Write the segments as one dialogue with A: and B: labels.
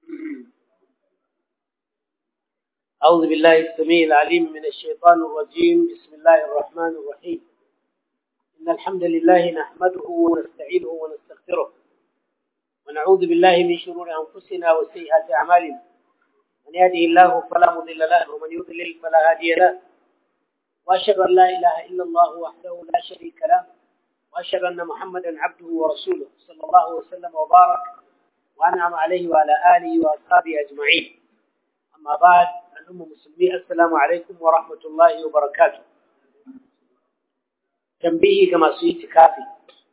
A: أعوذ بالله السميع العليم من الشيطان الرجيم بسم الله الرحمن الرحيم إن الحمد لله نحمده ونستعينه ونستغفره ونعوذ بالله من شرور أنفسنا وسيئات أعمالنا من يهده الله فلا مضل له ومن يضلل فلا هادي له وأشهد أن لا إله إلا الله وحده لا شريك له وأشهد أن محمدا عبده ورسوله صلى الله وسلم وبارك وأنعم عليه وعلى آله وأصحابه أجمعين أما بعد الأمة المسلمين السلام عليكم ورحمة الله وبركاته تنبيه كما سويت كافي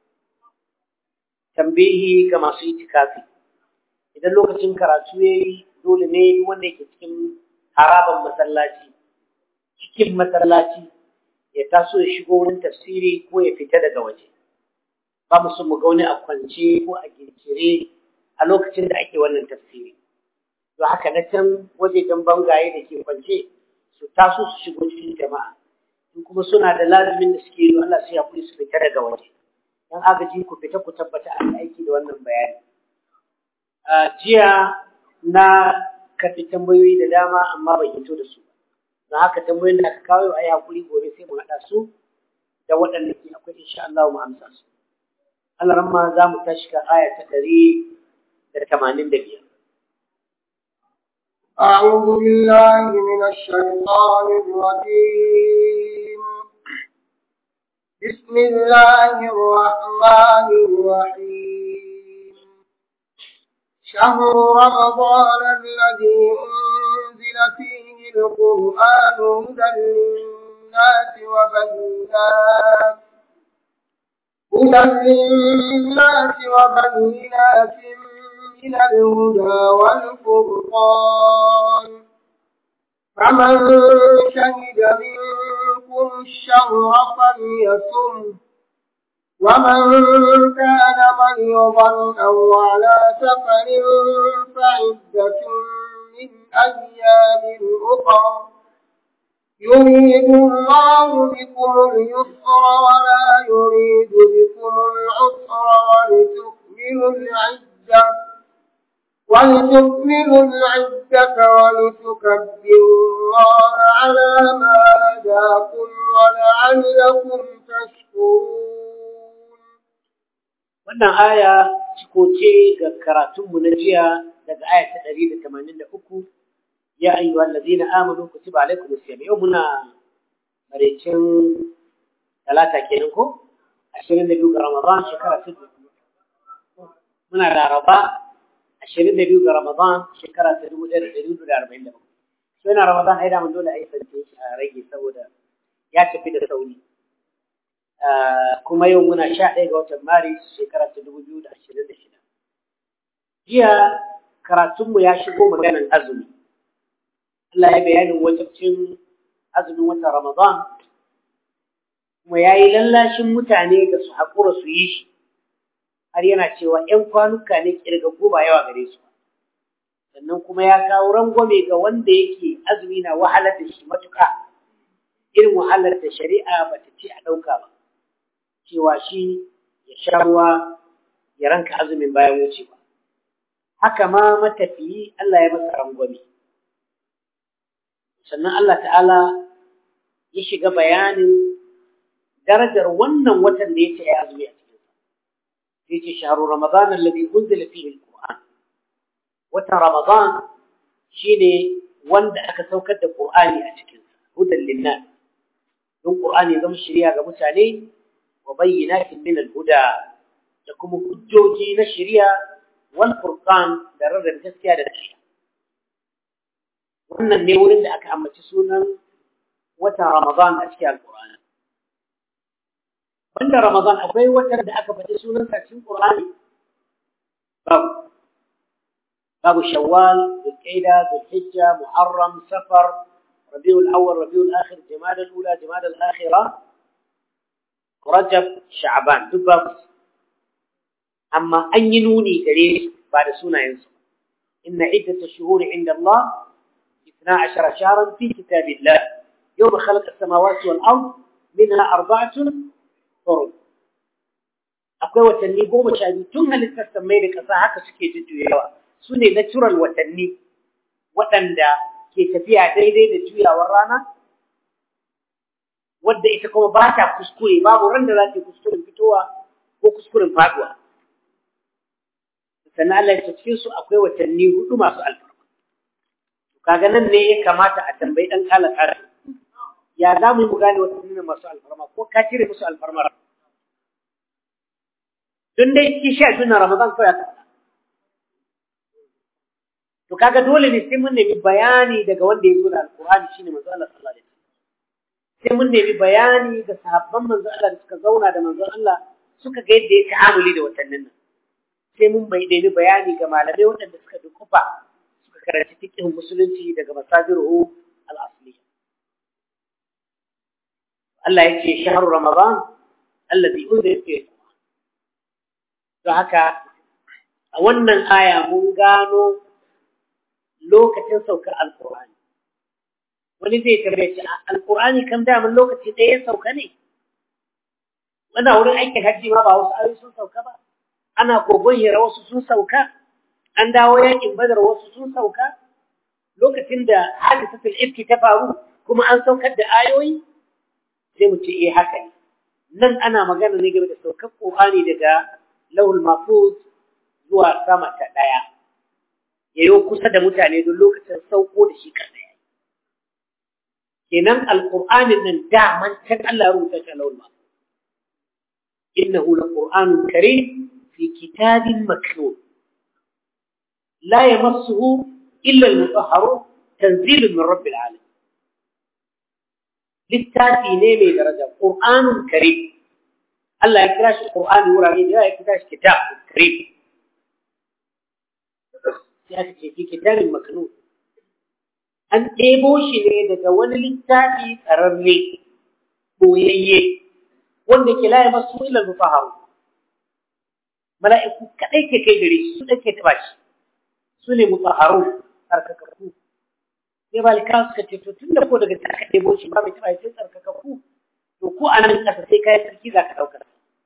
A: تنبيه كما سويت كافي idan lokacin karatu ya yi dole ne wanda yake cikin haraban masallaci cikin masallaci ya taso ya shigo wurin tafsiri ko ya fita daga waje ba mu so mu ga wani a kwance ko a gincire a lokacin da ake wannan tafsiri to haka na can wajejen bangaye da ke kwance su taso su shigo cikin jama'a in kuma suna da lazumin da suke yi Allah sai ya kuri su fita daga waje dan agaji ku fita ku tabbata an aiki da wannan bayani jiya na kafi tambayoyi da dama amma ban hito da su don haka tambayoyin da aka kawo a yi hakuri gobe sai mu haɗa su da waɗanda ke akwai insha Allah mu amsa su Allah ramma za mu tashi ka aya ta ɗari da tamanin da biyar
B: أعوذ بالله من الشيطان الرجيم بسم الله الرحمن الرحيم شهر رمضان الذي أنزل فيه القرآن هدى للناس وبينات هدى للناس وبينات من الهدى والفرقان فمن شهد منكم الشهر فليصم ومن كان مريضا أو على سفر فعدة من أيام أخرى يريد الله بكم اليسر ولا يريد بكم العسر ولتكملوا العدة ولتكملوا العدة ولتكبروا الله على ما هداكم ولعلكم تشكرون
A: wannan aya ciko ce ga karatunmu na jiya daga aya ta ɗari da tamanin da uku ya ayyuha allazina amanu kutiba alaikum as-siyam yau muna maraicin talata kenan ko ashirin da biyu ga ramadan shekara ta muna laraba ashirin da biyu ga ramadan shekara ta dubu ɗaya da ɗari hudu da arba'in da bakwai sai na ramadan ai daman dole a yi sance shi a rage saboda ya tafi da sauri kuma yau muna sha ɗaya ga watan maris shekara ta dubu biyu da ashirin da shida jiya karatunmu ya shigo maganan azumi Allah ya bayanin wajibcin azumin watan ramadan kuma ya yi lallashin mutane da su haƙura su yi shi har yana cewa ‘yan kwanuka ne ƙirgaggu ba yawa gare su sannan kuma ya kawo rangwame ga wanda yake azumi na wahalar da shi matuƙa irin wahalar da shari'a ba ta ce a ɗauka ba cewa shi ya sha ruwa ya ranka azumin bayan wucewa. Haka ma matafiyi Allah ya masa rangwame. Sannan Allah ta'ala ya shiga bayanin darajar wannan watan da ya ce ya azumi a cikinsa. Ya ce shaharu Ramadan alladhi unzila fihi al-Qur'an. Watan Ramadan shine wanda aka saukar da Qur'ani a cikinsa, hudan linnas. Don Qur'ani zama shirya ga mutane وبينات من الهدى لكم حجوجي نشريا والفرقان درر الجسيا للشيء wannan ne wurin da aka ambaci sunan watan Ramadan a cikin Al-Qur'ani wanda Ramadan akwai watan da aka faɗi sunan sa cikin Qur'ani babu babu Shawwal, Dhulqa'da, Dhulhijja, Muharram, Safar, Rabiul Awwal, Rabiul Akhir, Jumada al-Ula, Jumada al-Akhirah Rajab, Sha'ban duk babu amma an yi nuni gare ba da sunayensu inna iddata shuhuri inda Allah 12 shahran fi kitabillah yawma khalaqa as-samawati wal ard minha arba'atun hurum akwai watanni goma sha biyu tun halittar sammai da ƙasa haka suke jujjuyawa su ne natural watanni waɗanda ke tafiya daidai da juyawar rana wadda ita kuma ba ta kuskure babu ran da za ta kuskuren fitowa ko kuskuren faduwa sannan Allah ya cikin su akwai watanni hudu masu alfarma kaga nan ne ya kamata a tambayi dan kala kala ya za mu yi mu gane watanni masu alfarma ko ka cire musu alfarma don dai ki sha tuna Ramadan kawai ka to kaga dole ne sai mun nemi bayani daga wanda ya zo da alkur'ani shine manzo Allah sallallahu alaihi wasallam sai mun nemi bayani da sahabban manzo Allah da suka zauna da manzo Allah suka ga yadda ya ta'amuli da watannin nan sai mun bai nemi bayani ga malamai waɗanda suka dukufa suka karanci fiqhin musulunci daga masajiru al-asliya Allah ya ce shahru ramadan alladhi unzila fihi don haka a wannan aya mun gano lokacin saukar alkur'ani wani zai tambaye shi alkur'ani kan daman lokaci ɗaya sauka ne wannan wurin aikin hajji ma ba wasu ayoyi sun sauka ba ana kogon hira wasu sun sauka an dawo yakin badar wasu sun sauka lokacin da hadisatul ifki ta faru kuma an saukar da ayoyi sai mu ce eh haka ne nan ana magana ne game da saukar qur'ani daga lawul mahfuz zuwa sama ta ɗaya yayo kusa da mutane don lokacin sauko da shi kansa yayi kenan alqur'anin nan daman can Allah ya rubuta shi lawul mahfuz innahu laqur'anun karim fi kitabin maknun la yamassuhu illa al-mutahharun tanzilun min rabbil alamin littafi ne mai daraja qur'anun karim Allah ya kira shi qur'ani wurare da ya kira shi kitab karim ya ce fi kitabin maknun an ɗebo shi ne daga wani littafi tsararre boyayye wanda ke laye masu ilal mutahharu mala'iku kadai ke kai gare shi su dake taba shi su ne mutahharu tsarkakakku sai malika suka ce to tunda ko daga ta ɗebo shi ba mai taba sai tsarkakakku to ko a nan ƙasa sai kai sarki za ka ɗaukar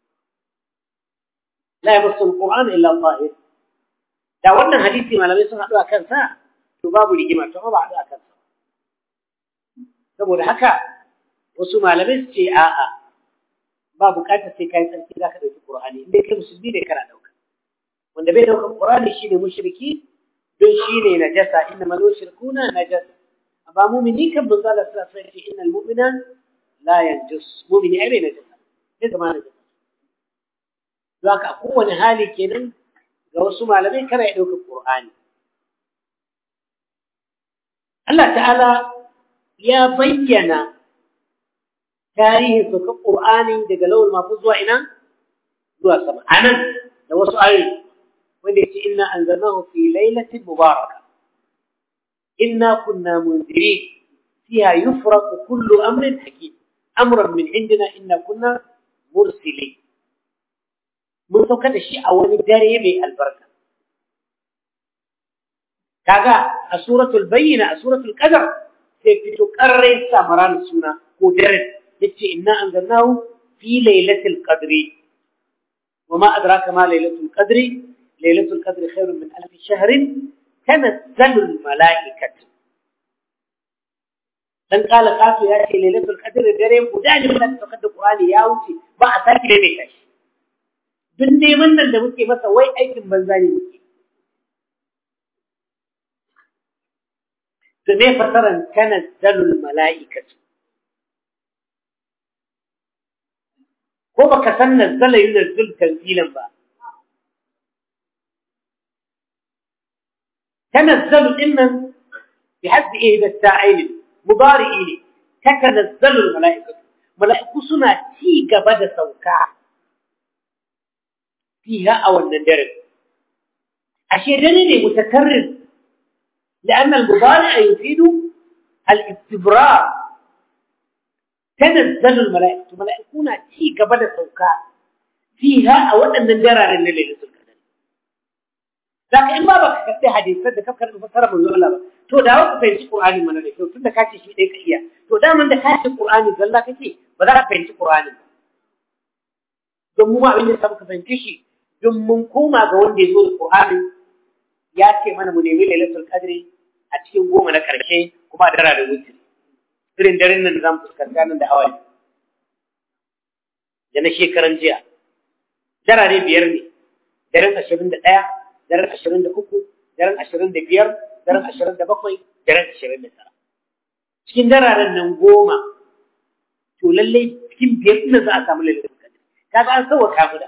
A: la yamassu alquran illa tahir da wannan hadisi malamai sun haɗu a kansa to babu rigima to ba haɗu a kansa saboda haka wasu malamai su ce a'a ba bukatar sai kai sarki zaka dauki Qur'ani in dai kai musulmi ne kana dauka wanda bai dauka Qur'ani shine mushriki don shine najasa inna mal mushrikuna najas amma mu'mini kan banza Allah sallallahu alaihi wasallam innal mu'mina la yanjus mu'mini ai bai najasa sai zama najasa don haka a kowane hali kenan ga wasu malamai kana ya dauka Qur'ani Allah ta'ala ya bayyana tarihin saukar ƙur'ani daga lawal mafi zuwa ina zuwa sama a nan da wasu ayoyi wanda ya ce inna an zarnahu fi lailatin mubaraka inna kunna munziri fiha yufraqu kullu amrin hakim amran min indina inna kunna mursili mun sauka da shi a wani dare mai albarka kaga a suratul bayyina a suratul qadar sai fito karrai samaran suna ko daren yace inna anzalnahu fi lailatul qadri wama adraka ma lailatul qadri lailatul qadri khairun min alf shahr tanazzalu al malaikatu dan kala kasu ya ce lailatul qadri dare guda ne mun ta da qur'ani ya wuce ba a saki da mai tashi duk neman nan da muke masa wai aikin banza ne muke da me fasaran tanazzalu al malaikatu ko baka san nazzala yunazzil tanzilan ba tanazzalu dinnan bi haddi ihda ta'ayn mudari'i ne tatanazzalu al mala'ikatu mala'iku suna ci gaba da sauka fiha a wannan dare ashe dare ne mutakarrir لأن المضارع يفيد الاستبراء تنزل الملائكة ملائكونا تي قبل سوكا فيها أو أن ندرى لنا ليلة القدر لكن إما بك كتي حديث فد كفكر المفسر من الله تو دا وقت فهمت القرآن من الله تو تند كاتي شيء ديك إياه تو دا من كاتي القرآن زلا كتي بدا فهمت القرآن don mu abin da samu ka fahimci shi don mun koma ga wanda ya zo da Qur'ani ya ce mana mu nemi lailatul qadri a cikin goma na karshe kuma a dara da wutri irin daren nan da zamu fuskanta nan da hawaye da na shekaran jiya darare biyar ne daren ashirin da ɗaya daren ashirin da uku daren ashirin da biyar daren ashirin da bakwai daren ashirin da tara cikin dararen nan goma to lallai cikin biyar ɗin za a samu lailatul qadr kaga an sauwaka mu da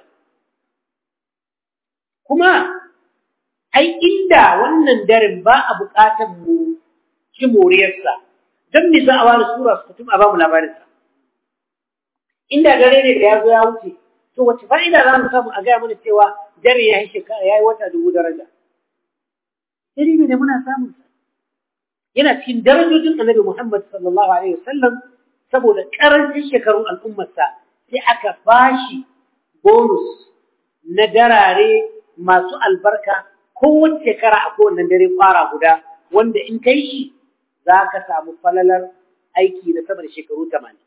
A: kuma ai inda wannan daren ba a buƙatar mu ci moriyarsa don me za a wani sura su kutum a ba mu labarinsa inda dare ne da ya zo ya wuce to wace fa'ida za mu samu a gaya mana cewa dare ya yi shekara ya yi wata dubu daraja dare ne da muna samun sa yana cikin darajojin annabi Muhammad sallallahu alaihi wasallam saboda karancin shekarun al'ummarsa sai aka bashi bonus na darare masu albarka kowace shekara a kowane dare kwara guda wanda in kai shi za ka samu falalar aiki na sama da shekaru tamanin.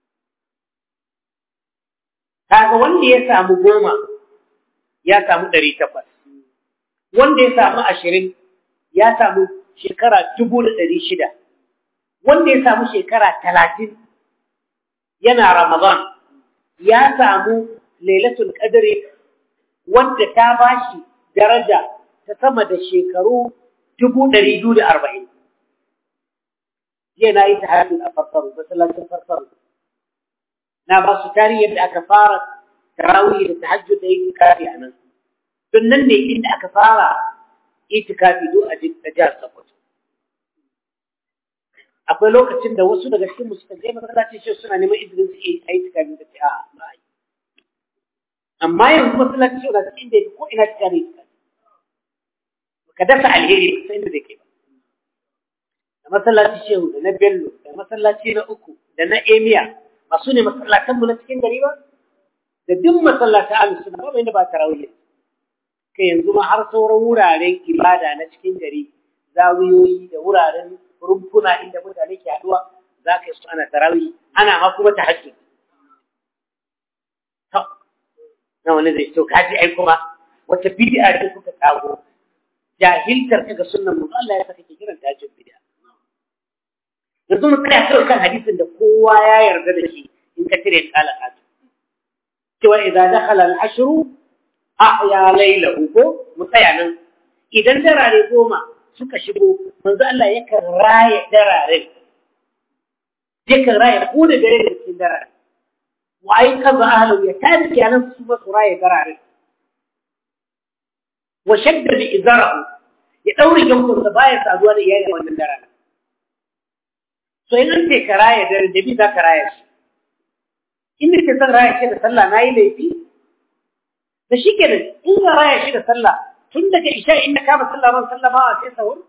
A: Kaga wanda ya samu goma ya samu ɗari takwas, wanda ya samu ashirin ya samu shekara dubu da ɗari shida, wanda ya samu shekara talatin yana Ramadan ya samu lailatul qadri wanda ta bashi daraja ta sama da shekaru dubu ɗari biyu da arba'in. Jiya na yi ta hajjin a farfaru, masallacin farfaru. Na ba su tarihi yadda aka fara tarawih da tahajjud da itikafi a nan. Tun nan ne inda aka fara itikafi do a jihar Sokoto. Akwai lokacin da wasu daga cikin musu je masallacin shi suna neman izinin su yi itikafi da ce a ba yi. Amma yanzu masallacin shi na cikin da ko ina cikin itikafi. ka dasa alheri ba sai inda zai kai ba da masallaci shehu da na bello da masallaci na uku da na emiya ba su ne masallatan mu na cikin gari ba da duk masallatan alu suna ba inda ba tarawih kai yanzu ma har sauran wuraren ibada na cikin gari zawiyoyi da wuraren rumfuna inda mutane ke haduwa za ka yi su ana tarawih ana ma kuma tahajjud to na wani zai to kaji ai kuma wata bid'a ce kuka kago jahiltar ka ga sunnan manzo Allah ya saka ke kiran ta jin bid'a yanzu mu tsaya kawai kan hadisin da kowa ya yarda da shi in ka tire talaka cewa idan dakhala al-ashr ahya laylahu ko mu tsaya nan idan darare goma suka shigo manzo Allah yakan raye darare yakan raye ko da dare da cikin darare wa ai kaza ahlu ya tabi kenan su ba su raye darare wa shadda bi izarahu ya daure jankunsa baya saduwa da iyali wannan daren so in an ce ka raya dare da bi za ka raya shi in da ke son raya shi da sallah na yi laifi da shi ke in ka raya shi da sallah tun daga isha inda ka ba sallah ban sallah ba a sai sahur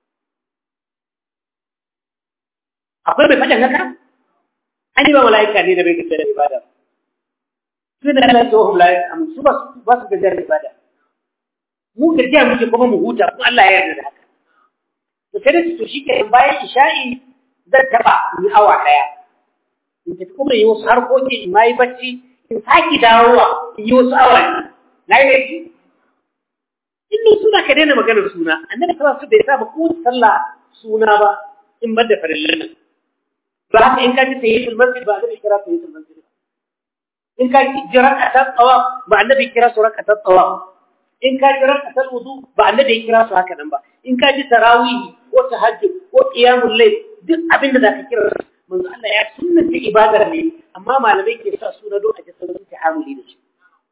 A: akwai mai faɗin haka an yi ba mala'ika ne da bai gajar da ibada su da Allah ya tsohon mala'ika su ba su gajar da ibada mu gajiya muke kuma mu huta kuma Allah ya yarda da haka to sai da to shi ke bayan isha'i zan taba ni awa daya in tafi kuma yi wasu harkoki in ma yi bacci in saki dawowa in yi wasu awa na yi laifi in ni suna ka daina maganar suna annabi sallallahu alaihi bai sa ba ko sallah suna ba in bar da farillan nan ba haka in ka ji tayyitul masjid ba annabi kira tayyitul masjid in ka ji rak'atat tawaf ba annabi kira su rak'atat tawaf in ka ji rak'atul wudu ba annabi ya kira su haka nan ba in ka ji tarawih ko tahajjud ko qiyamul layl duk abin da zaka kira manzo Allah ya sunnata ibadar ne amma malamai ke sa suna don a ji sauran ta'amuli da shi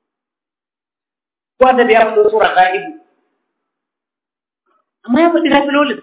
A: ko da ya fito sura qaibu amma ya faɗi nafilolin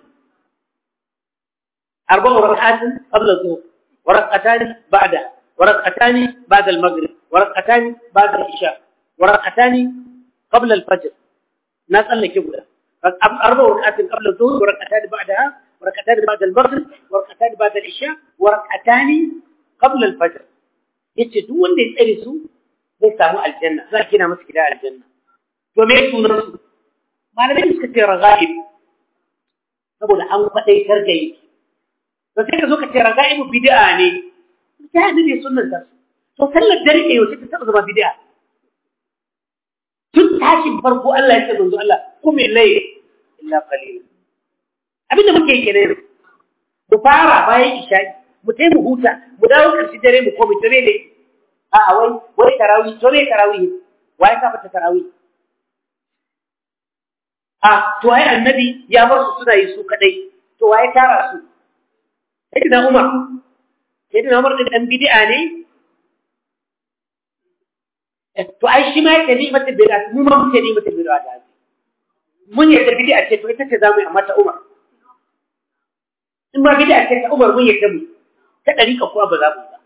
A: أربع ركعات قبل الظهر وركعتان بعدها وركعتان بعد المغرب وركعتان بعد العشاء وركعتان قبل الفجر ناس الله كبر أربع ركعات قبل الظهر وركعتان بعدها وركعتان بعد المغرب وركعتان بعد العشاء وركعتان قبل الفجر yace duk wanda ya tsare su zai samu aljanna za kina masa gida aljanna to me sunan su malamai suka ce raga'ib saboda an kwadaitar da yi to sai ka zo ka ce raga'ibu bid'a ne ta ne sunnan ta to sallar dare ne yau ta taba zama bid'a tun tashin farko Allah ya ce manzo Allah kuma lai illa qalila abinda muke yi kenan mu fara bayan isha'i mu tai mu huta mu dawo karshe dare mu komai to ne a a wai wai tarawih to ne tarawih wai ka fata tarawih a to ai annabi ya bar su suna yi su kadai to wai tara su sai da Umar sai da Umar din dan bid'a ne to ai shi ma yake ni mata bid'a mu ma muke ni mata bid'a da mun yadda bid'a ce to ita ce zamu yi amma ta Umar in ma bid'a ce ta Umar mun yadda mu ta dariƙa kuwa ba za mu ba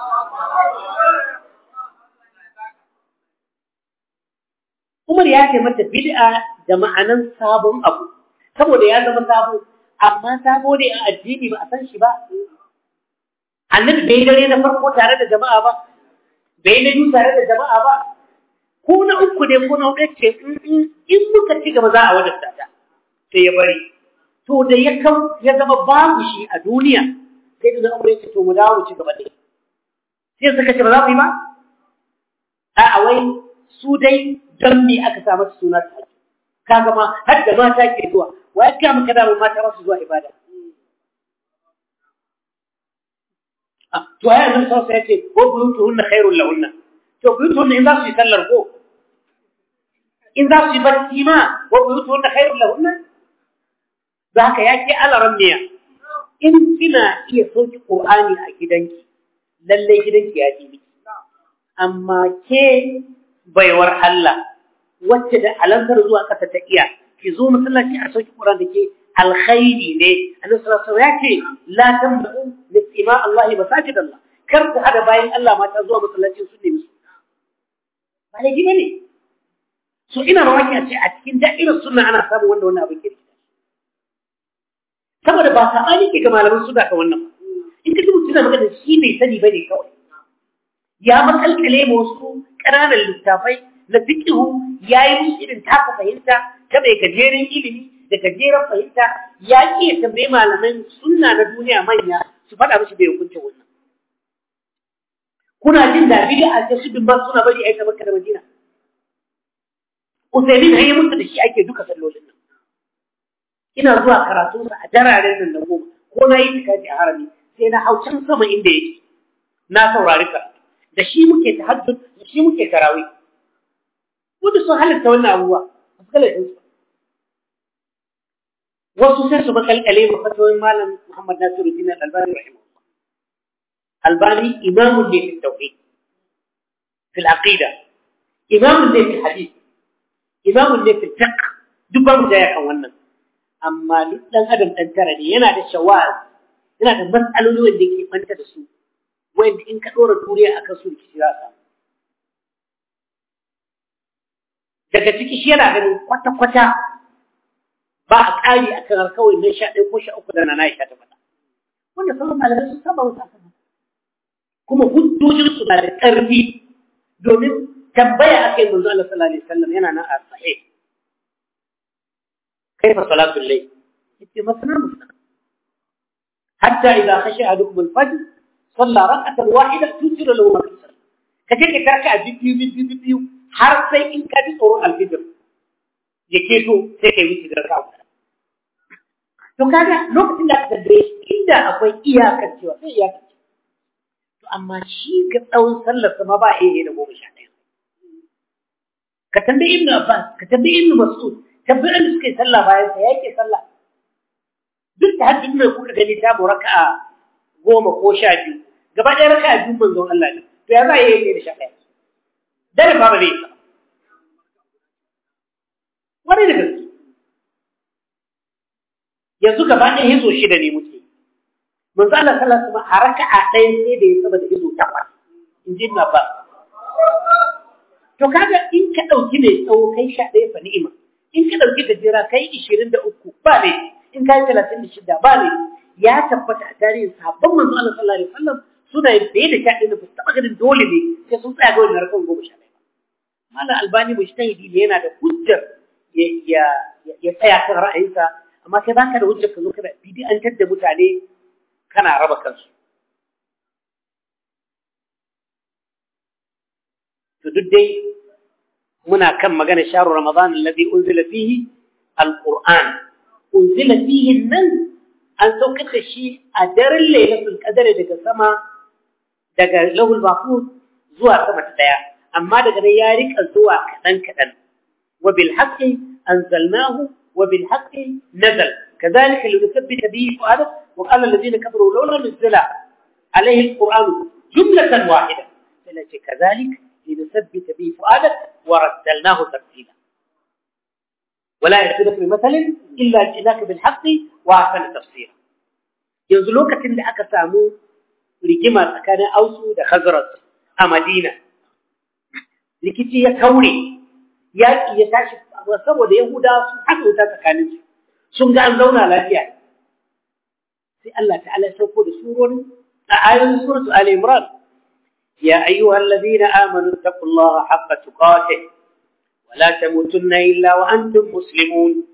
A: Umar ya ce mata bid'a da ma'anan sabon abu saboda ya zama sabo amma sabo ne a addini ba a san shi ba annabi bai dare na farko tare da jama'a ba bai na biyu tare da jama'a ba ko na uku ne ko na huɗu ce in muka ci gaba za a wadanta ta sai ya bari to da ya kan ya zama babu shi a duniya sai da umar ya ce to mu dawo mu ci gaba ne sai suka ce ba za mu yi ba a wai su dai don me aka sa mata suna ta kaga ma har da mata ke zuwa wa ya kama kada mu mata masu zuwa ibada to ai annabi sallallahu alaihi wasallam ya ce ko buyutuhunna khairul lahunna to buyutuhunna in za su yi sallar ko in za su yi bacci ma wa buyutuhunna khairul lahunna za ka ya ke alaran miya in kina iya sauki qur'ani a gidanki lalle gidanki ya ji miki amma ke baiwar Allah wacce da alantar zuwa ƙasa ta iya ki zo masallaci a sauki qur'ani da ke alkhairi ne annabi sallallahu alaihi wasallam ya ce la tambu listima Allah masajid Allah kar ku hada bayan Allah mata zuwa masallacin su ne musu ba ne gine ne so ina mamaki a ce a cikin da'irar sunna ana samun wanda wannan abin kirki saboda ba sabani ke ga malaman sunna ka wannan in ka ji mutum na magana shi bai sani bane kawai ya makalkale ma wasu ƙananan littafai na fiqhu yayi musu irin taka fahimta ta mai gajeren ilimi da gajeren fahimta ya ƙi ya tambayi malaman sunna na duniya manya su faɗa mishi bai hukunta wannan. Kuna jin da bid'a ce su bin ba suna bari aika Makka da Madina. Usaimin har yi musu da shi ake duka sallolin nan. Ina zuwa karatu a dararen nan na goma ko na yi tikafi a harami sai na hau can sama inda yake na saurari karatu da shi muke tahajjud da shi muke tarawih. Wanda sun halitta wannan abubuwa a su kala su wasu sai su makalkale ma fatoyin malam Muhammad Nasiruddin Al-Albani rahimahullah Albani imamun ne fi tauhid fi al-aqida imamun ne fi hadith imamun ne fi fiqh duk ba mu da yakan wannan amma duk dan adam dan tara ne yana da shawaz yana da matsaloli wanda yake banta da su wanda in ka dora turiya akan su ki za ka daga ciki shi yana ganin kwata-kwata ba a ƙari a kan kawai na sha ɗaya ko sha uku da na na sha ta faɗa wanda sauran malamai sun saba wasu akan kuma hujjojin su na da ƙarfi domin tambaya aka yi manzo Allah sallallahu alaihi wasallam yana nan a sahih kaifa salatul layl yace masana masana hatta idza khashiya ahadukum al-fajr salla rak'atan wahida tusiru lahu ma fi sallah kaje ka tarka a biyu biyu biyu har sai in ka ji tsoron alfijir ya keto sai kai wuce da raka'a To kaga lokacin da aka tambaye inda akwai iyakar cewa sai iyakar ce. To amma shi ga tsawon sallar sama ba a yi da goma sha ɗaya. Ka tambayi Ibn Abbas, ka tambayi Ibn Mas'ud, tambayi da suka yi sallah bayan sa yake sallah. Duk da haddin mai kuka gani ta mu raka'a goma ko sha biyu. Gaba ɗaya raka'a biyu manzon Allah ne. To ya za a yi da sha ɗaya. Dare ba ba zai yi Wani da gaske. yanzu gaba ɗaya hizo shida ne muke manzo Allah sallallahu alaihi wasallam a raka'a ɗaya sai da ya saba da hizo takwas in ji ba to kaga in ka ɗauki mai tsawo kai sha ɗaya fa ni'ima in ka ɗauki gajera kai ishirin da uku ba ne in ka yi talatin da shida ba ne ya tabbata a tarihin sabon manzo Allah sallallahu alaihi wasallam suna bai da sha ɗaya da ba su taɓa ganin dole ne sai sun tsaya ga wani harkar goma sha ɗaya malam albani mujtahidi ne yana da hujjar ya ya tsaya kan ra'ayinsa amma kai baka da hujjar ka zo kana bid'antar da mutane kana raba kansu to duk dai muna kan magana sharu ramadan alladhi unzila fihi alquran unzila fihi nan an saukar da shi a daren lailatul qadr daga sama daga lahul mahfuz zuwa sama ta daya amma daga nan ya rika zuwa kadan kadan wa bil haqqi anzalnahu wa bil haqqi nazal kadhalika linuthabbita bihi fu'adak wa qala alladhina kafaru lawla nuzila alayhi alquran jumlatan wahida sai kadhalika linuthabbita bihi fu'adak wa raddalnahu tartila ولا يأتونك بمثل إلا جئناك بالحق وأحسن تفسيرا yanzu lokacin da aka samu rigima tsakanin ausu da khazraj a madina rikici ya kaure yaƙi ya tashi saboda yahudawa sun haɗa wuta tsakanin su sun ga an zauna lafiya sai Allah ta'ala ya sauko da surorin a ayoyin suratu Ali Imran ya ayyuhal ladina amanu taqullaha haqqa tuqatih wa la tamutunna illa wa antum muslimun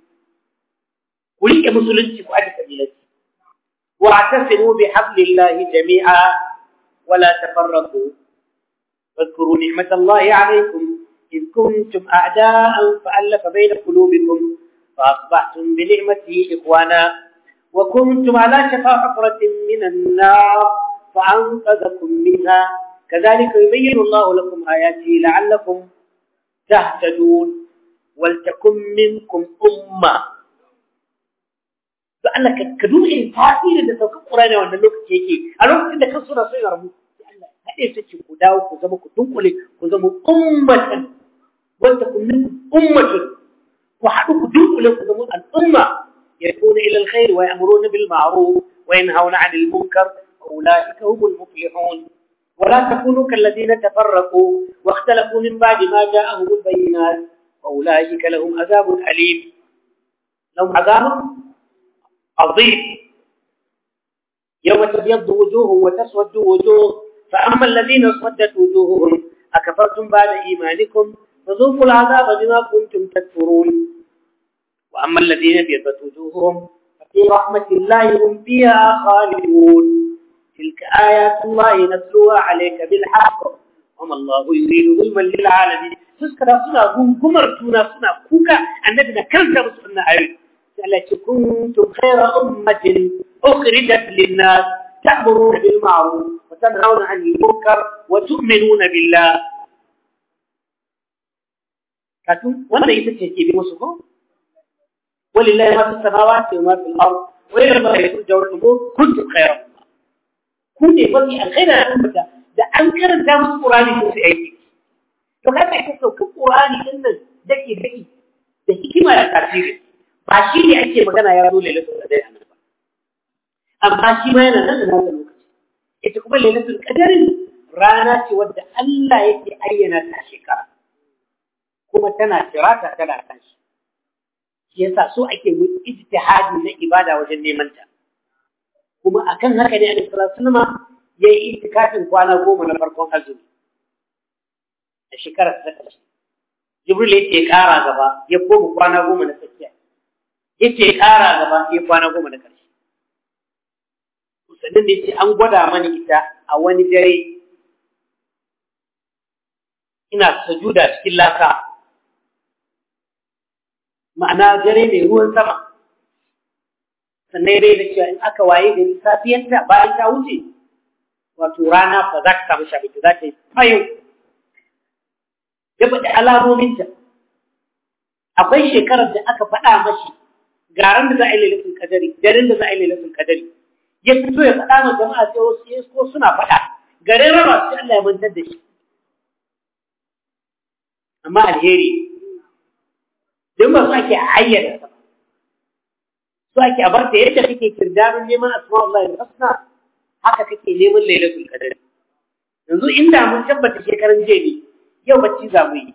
A: ku rike musulunci ku aje kabilanci واعتصموا بحبل الله جميعا ولا تفرقوا واذكروا نعمة الله عليكم إذ كنتم أعداء فألف بين قلوبكم فأصبحتم بنعمته إخوانا وكنتم على شفا حفرة من النار فأنقذكم منها كذلك يبين الله لكم آياته لعلكم تهتدون ولتكن منكم أمة to Allah ka duba irin tasirin da saukar Qur'ani a wannan lokaci yake a lokacin da kan suna son ya rabu Allah haɗe su ce ku dawo ku zama ku dunkule ku zama ummatan wanda kun min ummatun ku haɗu ku dunkule ku zama al'umma يدعون إلى الخير ويأمرون بالمعروف وينهون عن المنكر وأولئك هم المفلحون ولا تكونوا كالذين تفرقوا واختلفوا من بعد ما جاءهم البينات وأولئك لهم عذاب أليم لهم عذاب عظيم يوم تبيض وجوه وتسود وجوه فأما الذين اسودت وجوههم أكفرتم بعد إيمانكم فذوقوا العذاب بما كنتم تكفرون وأما الذين ابيضت وجوههم ففي رحمة الله هم فيها خالدون تلك آيات الله نتلوها عليك بالحق وما الله يريد ظلما للعالمين تذكر سنة غمرتنا سنة كوكا أننا كنت بسنة أيضا التي كنتم خير أمة أخرجت للناس تأمرون بالمعروف وتنهون عن المنكر وتؤمنون بالله كاتم وانا يتشكي بمسكم ولله ما في السماوات وما في الأرض وإلى الله يرجع الأمور كنتم خير أمة كنت فضي الخير أمة da an karanta musu Qur'ani ko su aiki to kaga ita sauka Qur'ani din nan dake dake da hikima da tafsiri ba shi ne ake magana ya zo lailatul qadar a nan ba amma shi ma yana nan da nasa lokaci ita kuma lailatul qadar rana ce wadda Allah yake ayyana ta shekara kuma tana tirata tana tashi shi yasa so ake mu ijtihadi na ibada wajen neman ta kuma akan haka ne Annabi sallallahu alaihi wasallam yayi itikafin kwana goma na farkon azumi a shekarar ta ƙarshe Jibril ya ƙara gaba ya koma kwana goma na tsakiya yace ƙara gaba ya kwana goma da ƙarshe. Sannan da yace an gwada mani ita a wani dare ina sujuda cikin laka ma'ana dare mai ruwan sama sannan dai da cewa in aka waye gari safiyanta bayan ta wuce wato rana fa za ka samu shabiki za ta yi fayo ya faɗi alamominta akwai shekarar da aka faɗa mashi garan da za a yi lailatul kadari garin da za a yi lailatul kadari ya fito ya faɗa ma jama'a sai wasu ya ko suna faɗa garin raba su Allah ya mantar da shi amma alheri don ba su ake ayyana sa su ake a barta yadda kake kirdarin neman asma Allah ya husna haka kake neman lailatul kadari yanzu inda mun tabbata shekaran jiya ne yau bacci za mu yi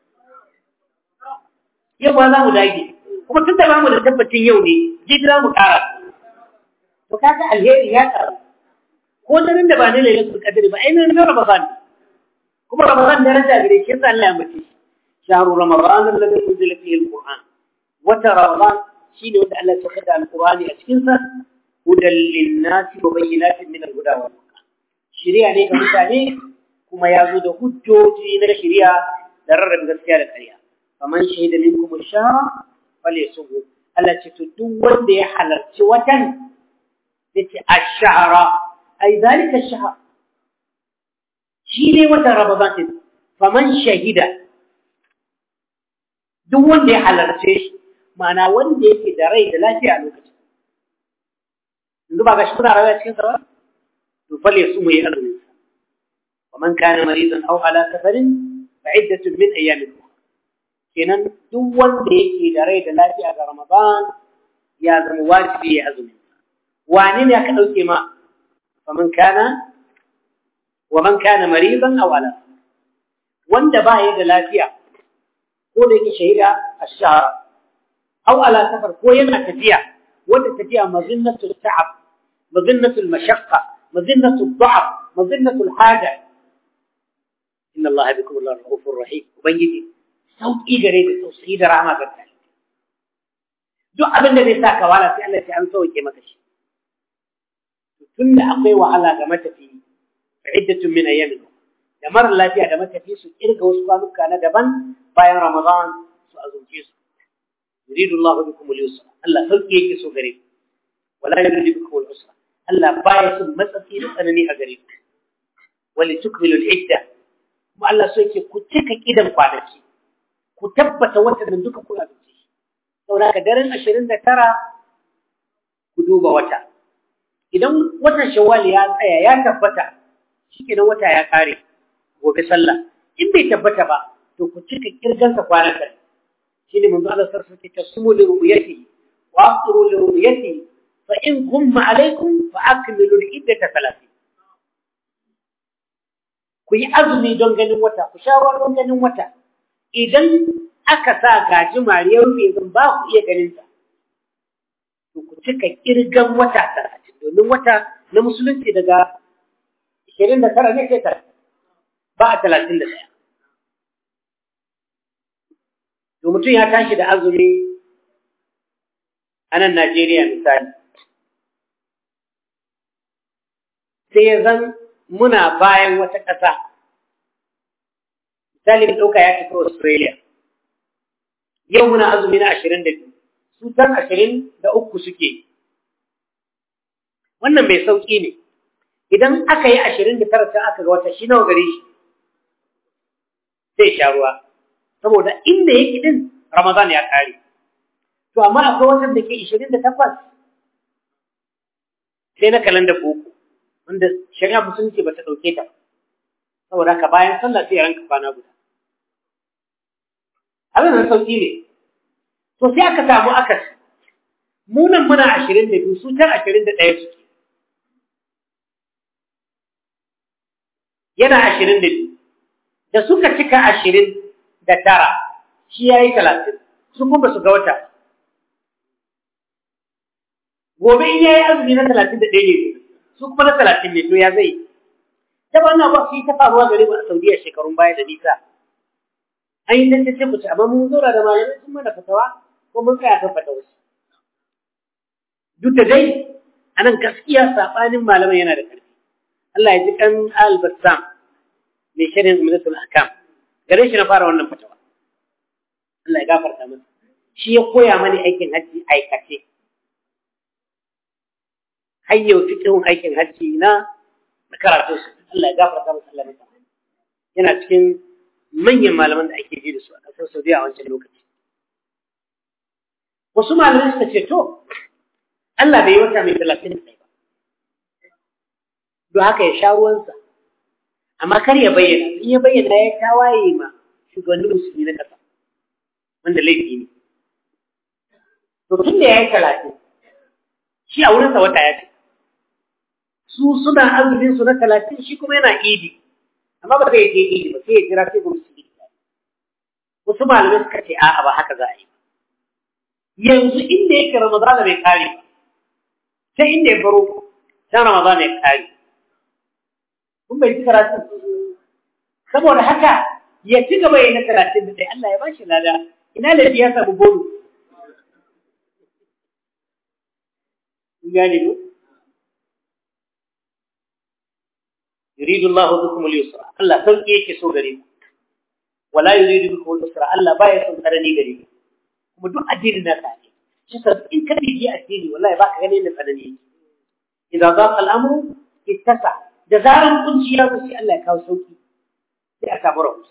A: yau ba za mu dage kuma tun da ba mu da tabbacin yau ne jidira mu ƙara to kaga alheri ya ƙaru ko daren da ba na lailatul qadr ba ai na ramadan kuma ramadan da rasa gare shi yasa Allah ya mace shahru ramadan alladhi unzila fihi alquran wata ramadan shine wanda Allah ya saka da alqurani a cikin sa hudan linnasi wa bayyinatin min alhuda wal furqan shari'a ne ga mutane kuma ya zo da hujjoji na shari'a da rarrabe gaskiya da ƙarya faman shahida minkum ash-shahra falyasumhu Allah ce to duk wanda ya halarci watan yace ash-shahra ay zalika ash-shahr shi ne watan Ramadan din faman shahida duk wanda ya halarce shi ma'ana wanda yake da rai da lafiya a lokacin yanzu ba ga shi kuna rayuwa cikin sa ba to fal yasumu ya azumin sa ومن كان مريضا او على سفر فعدة من ايام اخرى kenan duk wanda yake da rai da lafiya ga Ramadan ya zama wajibi ya azumi wani ne aka dauke ma faman kana wa man kana maridan aw ala wanda ba ya da lafiya ko da yake shahida ash-shahr aw ala safar ko yana tafiya wanda tafiya mazinnatu ta'ab mazinnatu al-mashaqqa mazinnatu ad-da'f mazinnatu al-haja inna allaha bikum rahufur rahim ubangiji sauƙi gare da tausayi da rahama ga kai duk abin da zai sa ka wala sai Allah ya an sauke maka shi tun da akwai wahala ga matafi iddatun min ayyamin da mara lafiya da matafi su kirga wasu kwanuka na daban bayan Ramadan su azumce su yuridu Allah bikum al-yusra Allah sauƙi yake so gare ku wala yuridu bikum al-usra Allah baya son matsatsi da tsanani a gare ku wali tukmilu al-idda kuma Allah so yake ku cika kidan kwanaki ku tabbata watan duka kuna da shi saboda ka daren 29 ku duba wata idan watan shawwal ya tsaya ya tabbata shikenan wata ya kare gobe sallah in bai tabbata ba to ku cika kirgan sa kwanan kan shine manzo Allah sarfa ke tasumu li ru'yati wa aqru li ru'yati fa in gumma alaykum fa akmilu al-iddata 30 ku yi azumi don ganin wata ku sha ruwa don ganin wata idan aka sa gaji mariyar rufe zan ba ku iya ganin sa to ku cika kirgan wata talatin domin wata na musulunci daga ishirin da tara ne sai tara ba a talatin da ɗaya to mutum ya tashi da azumi a nan Najeriya misali sai ya zan muna bayan wata ƙasa misali mu ɗauka ya tafi Australia yau muna azumi na ashirin da biyu su tan ashirin da uku suke wannan mai sauƙi ne idan aka yi ashirin da tara can aka ga wata shi nawa gare shi zai sha ruwa saboda inda yake din Ramadan ya kare to amma akwai watan da ke ashirin da takwas sai na kalanda boko wanda shari'a musulunci ba ta ɗauke ta saboda haka bayan sallah sai ya ranka kwana guda abin da sauki ne to sai aka samu akas mu nan muna ashirin da biyu su can ashirin da ɗaya suke yana ashirin da biyu da suka cika ashirin da tara shi ya yi talatin su kuma su ga wata gobe in ya yi azumi na talatin da ɗaya ne su kuma na talatin ne to ya zai ta ba na ba su yi ta faruwa gare mu a saudiya shekarun baya da nisa an yi tantance ku amma mun zaura da malamai sun mana fatawa ko mun tsaya kan fatawa duk da dai anan gaskiya sabanin malaman yana da ƙarfi Allah ya ji kan al-Bassam mai shirin Ummatul Ahkam gare shi na fara wannan fatawa Allah ya gafarta masa shi ya koya mani aikin hajji aikace hayyau fiqhun aikin hajji na karatu Allah ya gafarta masa Allah ya yana cikin manyan malaman da ake ji da su a ƙasar Saudiya a wancan lokaci. Wasu malamai suka ce, To, Allah bai yi wata mai talatin da ba, don haka ya sha ruwansa, amma kar ya bayyana, in ya bayyana ya tawaye ma shugabannin musulmi na ƙasa, wanda laifi ne. To, tun da ya yi talatin, shi a wurinsa wata ya ce, su suna azumin su na talatin shi kuma yana idi. amma ba zai je idi ba sai ya jira sai gwamnati idi wasu malamai suka ce a'a ba haka za a yi yanzu inda yake ramadana bai kare ba sai inda ya baro sai ramadana ya kare kun bai ji karatun saboda haka ya ci gaba ya na karatun da sai Allah ya bashi lada ina da ya samu bonu gane ko يريد الله بكم اليسر الله sauki yake so gare ku wala yuridu bikum al-usra Allah baya son karani gare ku kuma duk addinin na ka ne shi sa in ka bibi addini wallahi ba ka gani da tsanani yake idan za ka al'amuru ittasa da zaran kunci ya sai Allah ya kawo sauki sai a samu rahusa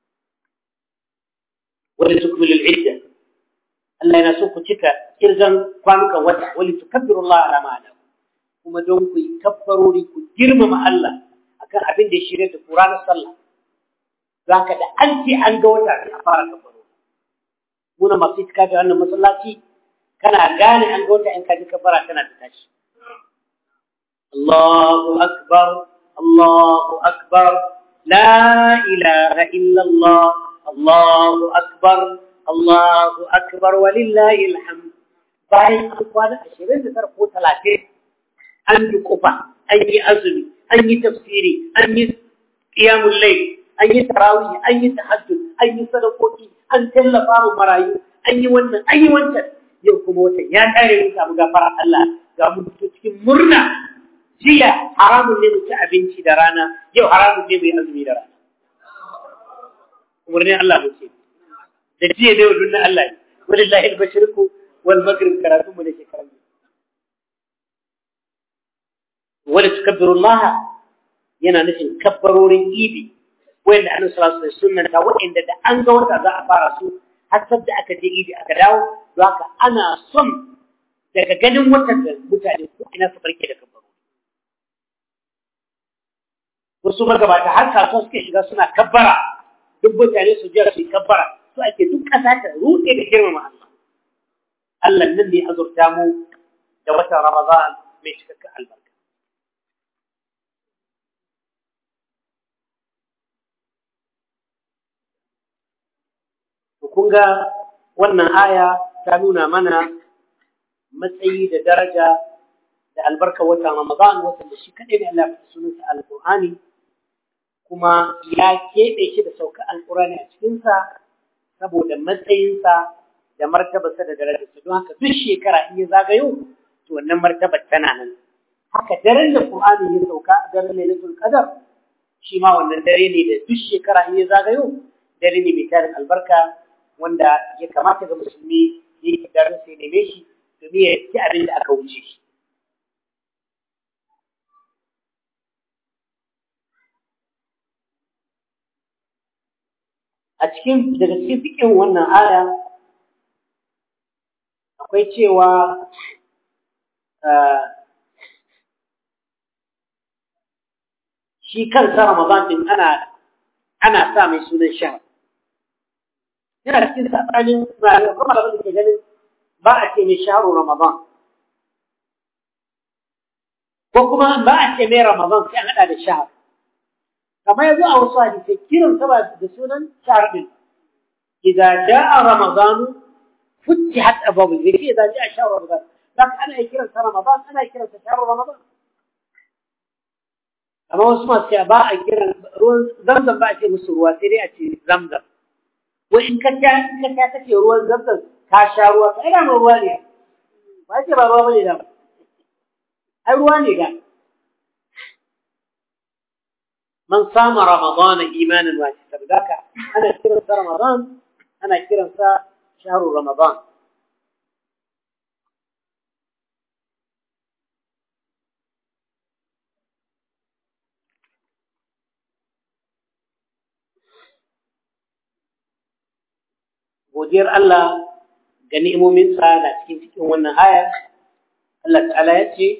A: wani tukmilu al'idda Allah yana so ku cika kirgan kwanukan wata wani tukabbiru Allah ala ma'ana kuma don ku yi kabbarori ku girmama Allah akan abin da ya shirya da ku ranar sallah za ka da an ce an ga wata a fara kabbarori muna masu cika da wannan masallaci kana gane an ga wata in ka ji kabbara kana da tashi Allahu akbar Allahu akbar la ilaha illallah Allahu akbar Allahu akbar walillahi alhamd bayan an kwana ashirin da tara ko talatin an yi kufa an yi azumi an yi tafsiri an yi qiyamul layl an yi tarawih an yi tahajjud an yi sadakoki an tallafa mu marayu an yi wannan an yi wancan yau kuma watan ya kare mu samu gafara Allah ga mu cikin murna jiya haramun ne mu ci abinci da rana yau haramun ne mu yi azumi da rana umarnin Allah mu ce da jiya da yau na Allah ne walillahi al-mashriqu wal maghrib karatu mu da shekaran wala tukabbiru Allah yana nufin kabbarorin idi wanda annabi sallallahu alaihi wasallam ta wanda da an ga wata za a fara su har da aka je idi aka dawo don haka ana son daga ganin watan da mutane ko ina su barke da kabbaro wasu magabata har kasuwa suke shiga suna kabbara duk mutane su jira su yi kabbara su ake duk ƙasa ta ruɗe da girmama Allah Allah nan ne azurta mu da watan Ramadan mai cikakken albarka kun ga wannan aya ta nuna mana matsayi da daraja da albarka wata Ramadan wata da shi kaɗai ne Allah ya sunansa Alƙur'ani kuma ya keɓe shi da sauka Alƙur'ani a cikinsa saboda matsayinsa da martabarsa da darajarsa don haka duk shekara in ya zagayo to wannan martabar tana nan haka daren da Qur'ani ya sauka daren Lailatul Qadar shi ma wannan dare ne da duk shekara in ya zagayo dare ne mai tarin albarka wanda ya kamata ga musulmi ya yi darin sai neme shi domin ya ci abin da aka wuce shi. A cikin daga cikin fikin wannan aya akwai cewa shi kansa Ramadan din ana ana sa mai sunan shahar. yana cikin saɓanin kuma da ke ganin ba a ce mai shaharu Ramadan. Ko kuma ba a ce mai Ramadan sai an haɗa da shahar. Kamar yanzu a wasu hadisai kiran saba da sunan shahar ɗin. Idan ja'a Ramadanu futtihat ababu zai ce idan ja'a shahar Ramadan. Za ka ana kiran sa Ramadan ana kiran sa shahar Ramadan. Amma wasu masu ba a kiran ruwan zamzam ba a ce musu ruwa sai dai a ce zamzam. wai in ka ta in ka ta kace ruwan zamzam ka sha ruwa ka ina mai ruwa ne ba ce ba ruwa bane da ai ruwa ne ga man sama ramadan imanan wa sabdaka ana kiran sa ramadan ana kiran sa shahru ramadan godiyar Allah ga ni'imominsa na cikin cikin wannan aya Allah ta'ala ya ce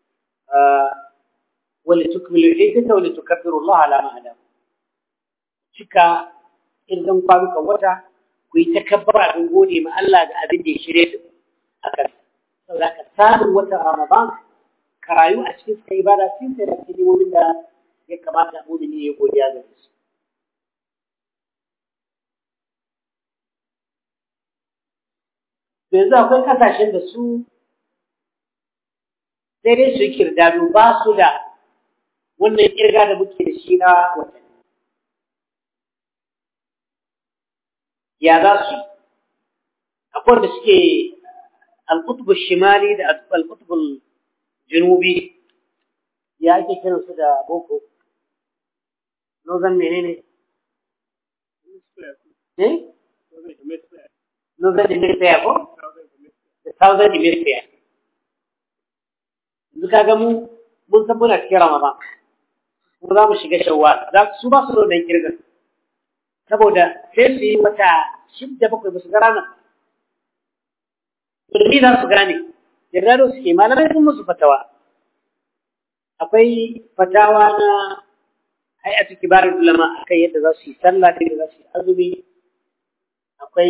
A: wali tukmilu iddata wali tukabbiru Allah ala ma hada cika idan kwanukan wata ku yi takabbara don gode ma Allah ga abin da ya shirye da akan saboda ka samun wata Ramadan ka rayu a cikin sa ibada cikin sai da cikin ni'imomin da ya kamata mu'mini ya godiya ga su yanzu akwai kasashen da su sai dai su yi kirdado ba su da wannan kirga da muke da shi na watanni ya za su yi akwai da suke alkutubul shimali da alkutubul janubi ya ake kiran su da boko nozan menene eh nozan da mai tsaya ko da southern hemisphere yanzu kaga mu mun san muna cikin ramadan kuma za mu shiga shawwal za su ba su da wannan kirgan saboda sai su yi wata shidda bakwai ba su ga ranar turmi za su gane yarda da suke malamai sun musu fatawa akwai fatawa na hay'atu kibarul ulama akan yadda za su yi sallah da yadda za su yi azumi akwai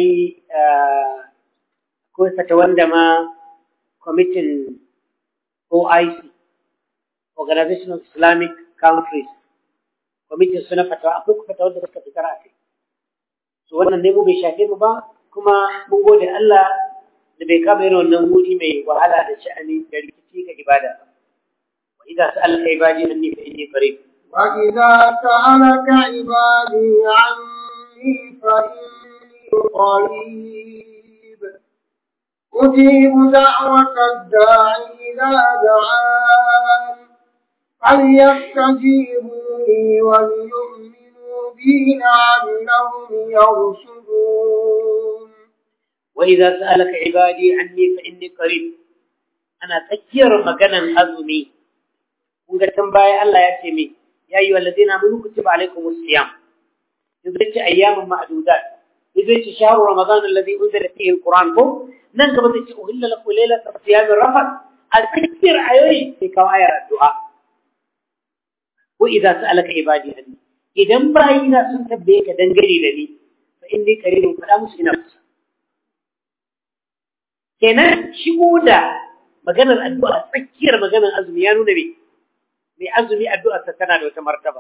A: akwai fatawan da ma kwamitin OIC Organization of Islamic Countries kwamitin suna fatawa akwai fatawar da suka fitar a kai so wannan dai mu bai shafe mu ba kuma mun gode Allah da bai kama irin wannan wuri mai wahala da sha'ani da rikici ga ibada ba wa idza sa'alaka ibadi anni fa inni qarib
B: وإذا سألك عبادي عني فإني قريب أجيب دعوة الداعي إذا دعان فليستجيبوا لي وليؤمنوا بي لعلهم يرشدون
A: وإذا سألك عبادي عني فإني قريب أنا تكير مكانا أزمي kunga tambaya Allah ya ce me ya yi wallazina amanu kutiba alaikumus siyam yanzu ce ayyamin ma'dudat yanzu ce shahru ramadan alladhi unzila fihi alquran ko nan gaba zai ce uhilla lakum laylatul siyam rafat al-takbir ayoyi sai kawo ayar addu'a wa idza sa'alaka ibadi anni idan bayina sun tabbaye ka dangane da ni fa inni qaribun fada musu ina kusa kenan shigo da maganar addu'a tsakiyar maganar azumi ya nuna me mai azumi addu'arsa tana da wata martaba.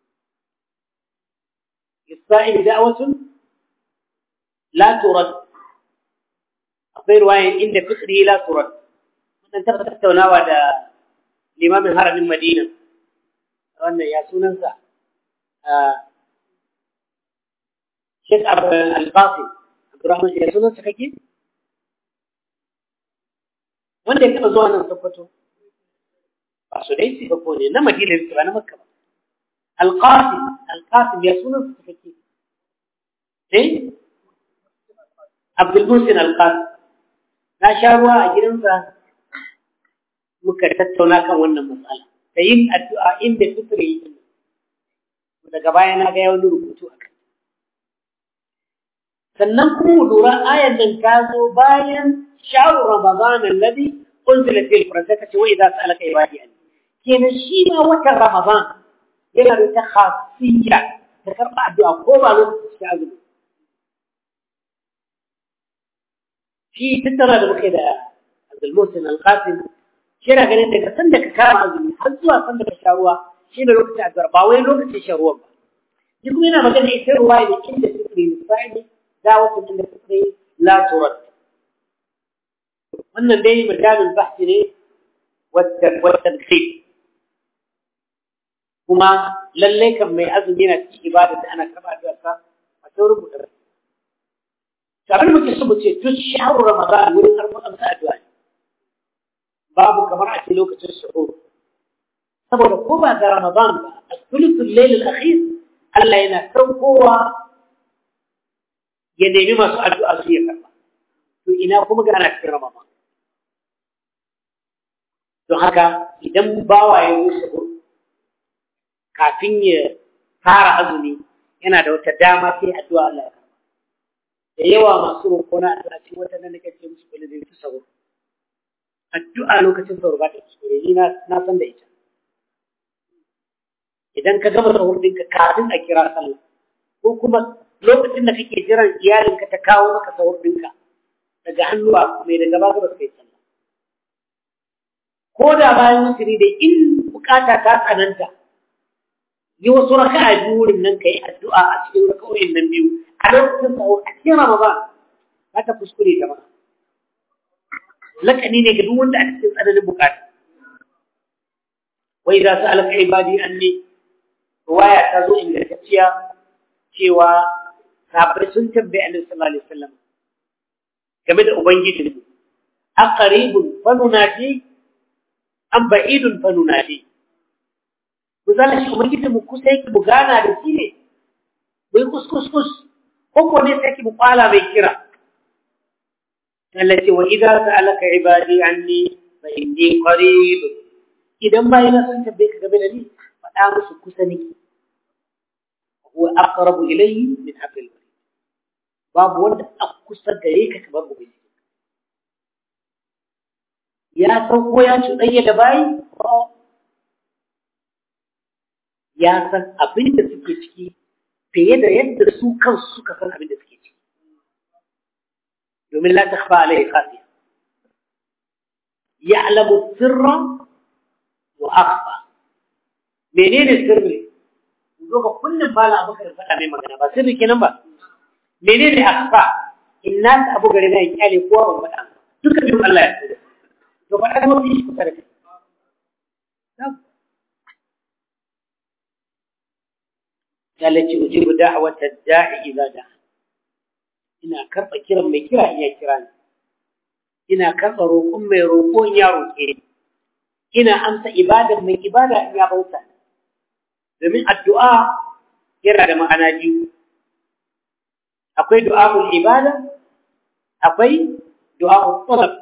A: Isra'il da'awatun la turad. Akwai ruwayan inda fitri la turad. Wannan taɓa tattaunawa da limamin haramin Madina. Wannan ya sunansa. Sheikh Al-Qasim. Abdurrahman ya sunansa kake? Wanda ya taɓa zuwa nan Sokoto. ba su dai su ko ne na madina ne ba na makka ba alqasim alqasim ya sunan su take eh abdul musin alqasim na sha ruwa a gidansa muka tattauna kan wannan matsala da yin addu'a inda fitri yi daga baya na ga wani rubutu a kai sannan kuma mu lura ayan nan ta zo bayan shahru ramadan alladhi unzila fihi alquran ta ce wa idza sa'alaka ibadi anni kenan shi ma watan Ramadan yana da ta khasiyya ta karɓa addu'a ko ba lokacin shi azumi. Shi tattara da muke da Abdulmusin Al-Qasim shi yana ganin daga sanda ka kama azumi har zuwa sanda ka sha ruwa shi ne lokacin addu'ar ba wai lokacin shan ruwan ba. Shi kuma yana magana ita ruwa ne inda fitri misali dawatun inda fitri la turad. Wannan dai majalin bahsi ne والتدخين kuma lalle kan mai azumi na cikin ibada da ana karɓa addu'arsa a saurin rubuta ba. Abin muke so mu ce duk shahru Ramadan wurin karɓar amsa addu'a ne. Babu kamar a ce lokacin suhur. Saboda ko ba ga Ramadan ba, a sulutul lailul akhir Allah yana saukowa ya nemi masu addu'a su ya karɓa. To ina kuma ga ana cikin Ramadan. Don haka idan bawa ya yi suhur kafin ya fara azumi yana da wata dama sai addu'a Allah ya karba da yawa masu roƙo na addu'a cikin wata nan nake ce musu kullu zai sahur addu'a lokacin sahur ba ta kuskure ni na na san da ita idan ka gama sahur ɗinka kafin a kira sallah ko kuma lokacin da kake jiran iyalinka ta kawo maka sahur ɗinka daga hannuwa mai daga ba ka kai sallah ko da bayan wuturi dai in bukata ta tsananta yi wasu raka'a biyu wurin nan kai addu'a a cikin raka'o'in nan biyu a lokacin sahur a cikin ramadan ba ta kuskure ta ba lakani ne ga duk wanda a cikin tsananin bukata wai za su alaka ibadi anni ruwaya ta zo ingantacciya cewa sahabbai sun tambaye annabi sallallahu alaihi wasallam game da ubangiji aqribun fa nunadi am ba'idun fa nunadi ku zala shi ubangiji mu kusa yake mu gana da shi ne mu yi kuskus kus ko ko ne sai mu kwala mai kira التي وإذا سألك عبادي عني فإني قريب إذا ما ينسى تبيك قبل لي فآمس كسني هو أقرب إليه من حبل الوريد باب وند أقصى غريك كبر بي يا سوكو يا شدي دباي ya san abin da suke ciki fiye da yadda su kansu suka san abin da suke ciki domin la takhfa alaihi khafiya ya'lamu sirra wa akhfa menene sirri zo ka kullum bala abubakar faɗa mai magana ba sirri kenan ba menene akhfa inna ta abu gare na kyale kowa ban faɗa duka biyun Allah ya tsare to faɗa ko shi kusa da kai التي أجيب دعوة الداعي إذا دعا ina karɓa kiran mai kira iya kira ni ina karɓa roƙon mai roƙon ya roƙe ni ina amsa ibadar mai ibada in ya bauta domin addu'a yana da ma'ana biyu akwai du'a'ul ibada akwai du'a'ul talab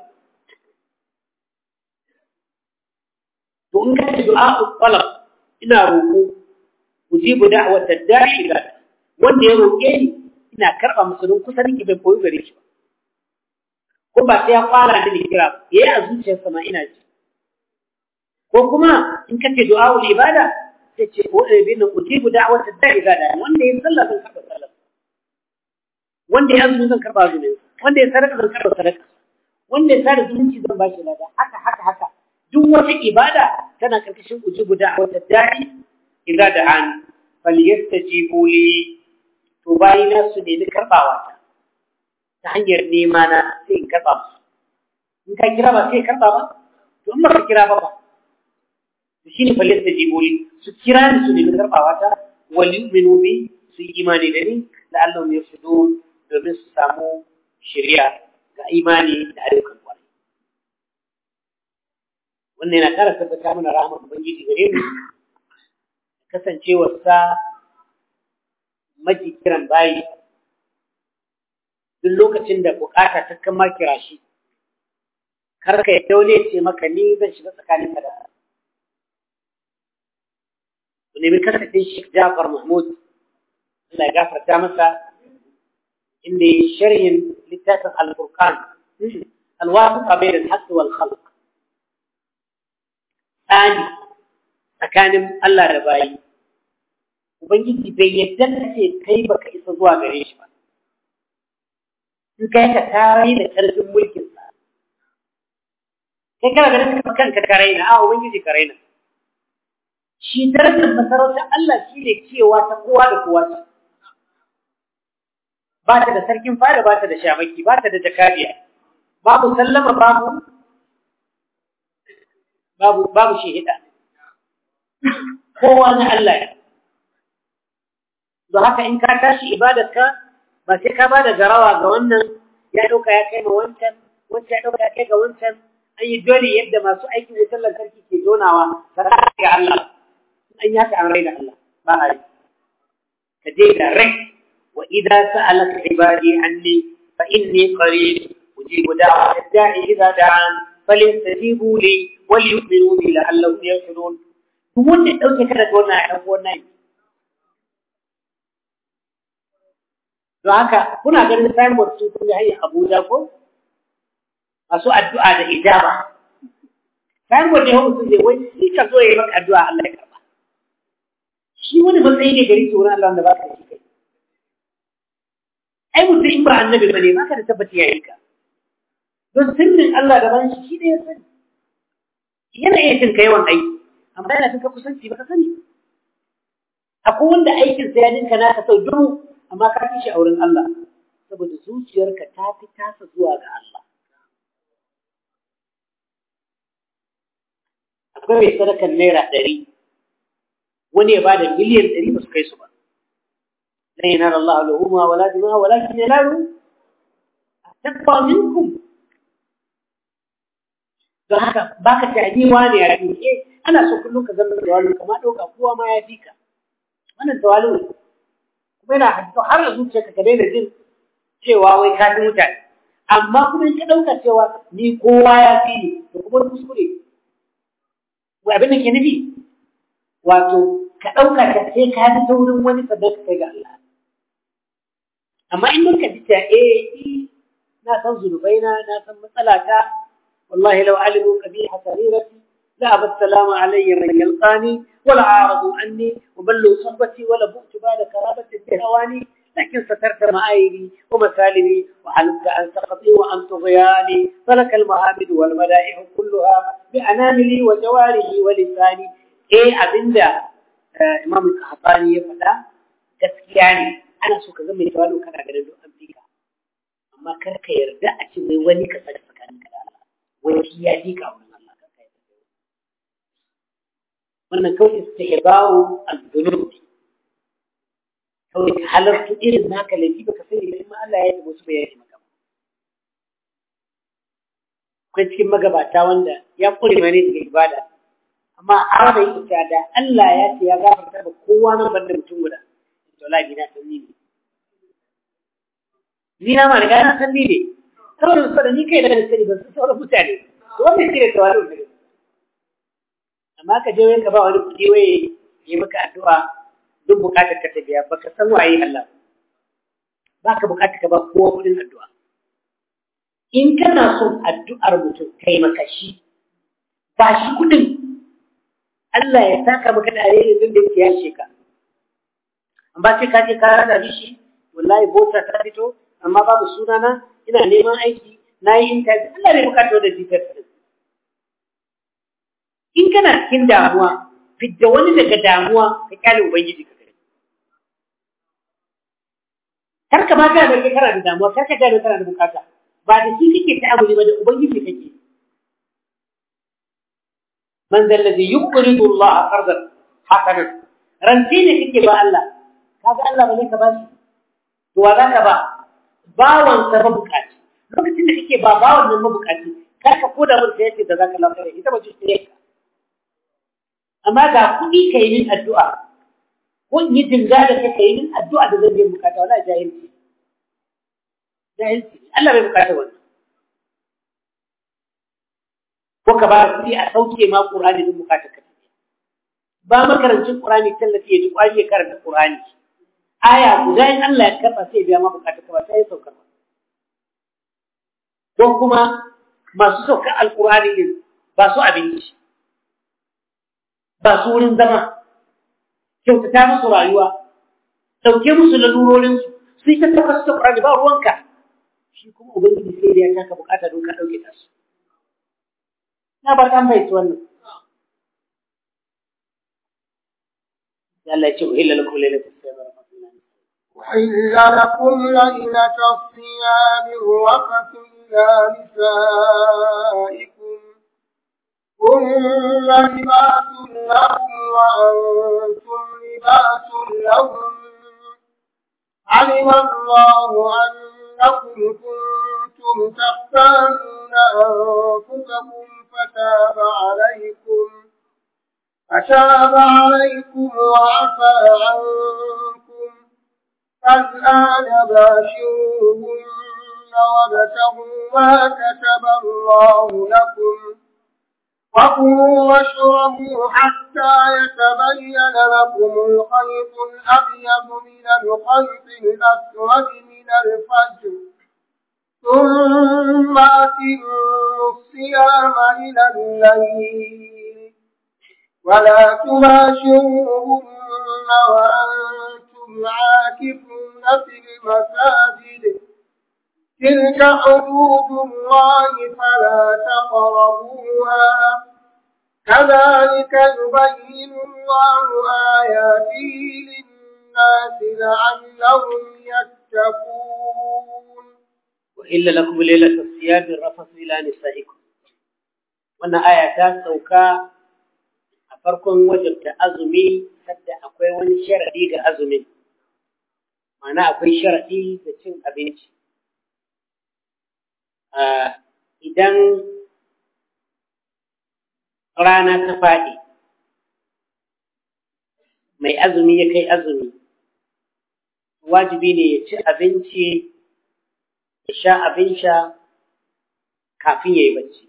A: to in ka ce du'a'ul talab ina roƙo ujibu da'wata da'i ila wanda ya roƙe ni ina karɓa musu don kusa nake bai koyi gare shi ba ko ba sai ya fara da ni kira yayi a zuciyarsa ma ina ji ko kuma in ka ce du'a'ul ibada sai ce ko eh bin ujibu da'wata da'i ila wanda ya sallah zan karɓa sallah wanda ya azumi zan karɓa azumin wanda ya sadaka zan karɓa sadaka wanda ya sada zumunci zan bashi lada haka haka haka duk wata ibada tana karkashin ujibu da'wata da'i idza da'an falyastajibu li to bayina su nemi karbawa ta ta hanyar nema na sai in karba musu in ka kira ba sai karba ba to in ba ka kira ba ba to shine falyastajibu li su kira ni su nemi karbawa ta wal yu'minu bi su yi imani da ni la'allahum yarshudun domin su samu shari'a ga imani da ayyukan kwarai wannan yana kara tabbata mana rahmar ubangiji gare mu kasancewarsa maji kiran bayi duk lokacin da bukata ta kama kira shi kar ka yi daule ce maka ni zan shiga tsakanin ka da ku nemi kasafin Sheikh Jafar Mahmud Allah ya gafarta masa inda ya sharhin littafin Al-Furqan الواسطة بين الحق والخلق ثاني tsakanin Allah da bayi Ubangiji bai yadda ka ce kai baka isa zuwa gare shi ba in kai ka tarai da ƙarfin mulkin sa kai kana ganin ka kanka ka raina a Ubangiji ka raina shi darajar masarautar Allah shi ne cewa ta kowa da kowa ce ba ta da sarkin fada ba ta da shamaki ba ta da jakariya babu sallama babu babu babu shehida kowa na Allah ne don haka in ka tashi ibadarka ba sai ka bada garawa ga wannan ya dauka ya kai ma wancan wancan ya dauka ya kai ga wancan an yi dole yadda masu aikin wutar lantarki ke jonawa sadaka ga Allah an yaka an raina Allah ba a yi ka je da rai wa idza sa'alaka ibadi anni fa inni qarib ujibu da'wata da'i idza da'an falyastajibu li wal yu'minu bi la'allahum yarshudun duk wanda ya ɗauke ka daga wannan ɗan wannan don haka kuna ganin signboard sun kuma hanyar abuja ko masu addu'a da ijaba signboard ne hau sun je wai shi ka zo ya yi maka addu'a Allah ya karba shi wani matsayi ne gari tsoron Allah wanda ba ka shi kai ai mutum in ba annabi ba ne ba ka da tabbaci ya yi ka don sirrin Allah gaban shi shi ne ya sani yana iya cin ka yawan aiki amma yana cin ka kusanci ba ka sani akwai wanda aikin sa ya dinka naka sau dubu amma ka fi shi a wurin Allah saboda zuciyarka ta fi tasa zuwa ga Allah akwai mai sadakan naira ɗari wani ya bada miliyan ɗari ba su kai su ba lan yanala Allah lahuma wala dimaha walakin yanalu taqwa minkum don haka baka ta ni wani ya fi eh ana so kullum ka zama da wani kuma ɗauka kowa ma ya fi ka wannan tawalu ne kuma yana hadisi har a zuciyarka ka daina jin cewa wai ka fi mutane amma kuma in ka ɗauka cewa ni kowa ya fi ni to kuma kuskure wa abin da ke nufi wato ka ɗauka ka sai ka ji ta wurin wani sannan ka kai ga Allah amma in ka ji ta eh na san zunubaina na san matsalata wallahi law alimu qabiha sarirati la abassalamu alayya man yalqani wala aradu anni wa ballu suhbati wala bu'tu ba'da karabati bihawani لكن سترت مآيبي ومثالبي وعلمت أن سقطي وأن طغياني فلك المهامد والملائح كلها بأناملي وجوارحي ولساني إيه أبندا آه إمام القحطاني يفعل gaskiya ana so ka zama mai tawalo kana ganin duk an fika amma kar ka yarda a ce wai wani ka saka tsakanin ka da Allah wani shi ya fika wurin Allah kar ka yarda wannan kawai istihbaru al-dhunub kawai ka halarta irin naka laifi baka sani ba ma Allah ya yi musu bayani maka akwai cikin magabata wanda ya kure mane daga ibada amma a da ita da Allah ya ce ya gafarta ba kowa nan banda mutum guda wallahi na san ni ne ni na ma riga na san ni ne saboda su da ni kai da sani ba su sauran mutane to wannan shi ne tawalu ne amma ka je wai ka ba wani kuɗi wai yi maka addu'a duk bukatar ka ta biya baka san waye Allah ba ka bukatar ka ba kowa kuɗin addu'a in kana son addu'ar mutum kai maka shi ba shi kuɗin Allah ya saka maka da alheri din da yake yashe ka amma sai ka je ka rana shi wallahi bota ta fito amma babu sunana ina neman aiki na yi interview Allah bai bukata da jitar in kana cikin damuwa fidda wani daga damuwa ka kyale ubangiji ka kai kar ka ma ga da kai kana da damuwa kar ka ga da kana da bukata ba da shi kake ta'amuli ba da ubangiji kake man zal ladhi yuqridu Allah qardan hasanan ranti ne kake ba Allah kaga Allah bane ka bashi to wa zaka ba bawan sa mabukaci lokacin da kake ba bawan nan mabukaci kar ka koda mun sai yace da zaka lafiya ita ba ce ka amma ga kuɗi kai min addu'a ko in yi dinga da kai kai min addu'a da zan je bukata wala jahilci jahilci Allah bai bukata wannan ko ka ba kuɗi a sauke ma Qur'ani din bukatar ka ba makarancin Qur'ani tallafi ya ji kwari ya karanta Qur'ani aya guda in Allah ya karba sai biya ma bukatar ka ba sai ya saukar ba ko kuma masu sauka alqur'ani din ba su abinci ba su wurin zama kyautata musu rayuwa dauke musu lalurorinsu su yi ta tabbas ta Qur'ani ba ruwanka shi kuma ubangiji sai da ya taka bukata don ka dauke ta su na ba ta mai wannan Allah ya ce uhilla lakum lailatul siyam
B: أحل لكم ليلة الصيام الرفث إلى نسائكم هن لباس لهم وأنتم لباس لهم علم الله أنكم كنتم تختانون أنفسكم فتاب عليكم فتاب عليكم وعفى عنكم فالآن باشروهن وابتغوا ما كتب الله لكم وكلوا واشربوا حتى يتبين لكم الخيط الأبيض من الخيط الأسود من الفجر ثم أتموا الصيام إلى الليل ولا تباشروهن وأنتم عاكفون في المساجد تلك حدود الله فلا تقربوها كذلك يبين الله آياته للناس لعلهم يتقون
A: وإلا لكم ليلة الصيام الرفث إلى نسائكم wannan aya ta sauka a farkon wajabta azumi sadda akwai wani sharadi ga azumin ma'ana akwai sharadi da cin abinci idan rana ta faɗi mai azumi ya kai azumi wajibi ne ya ci abinci ya sha abin sha kafin ya yi bacci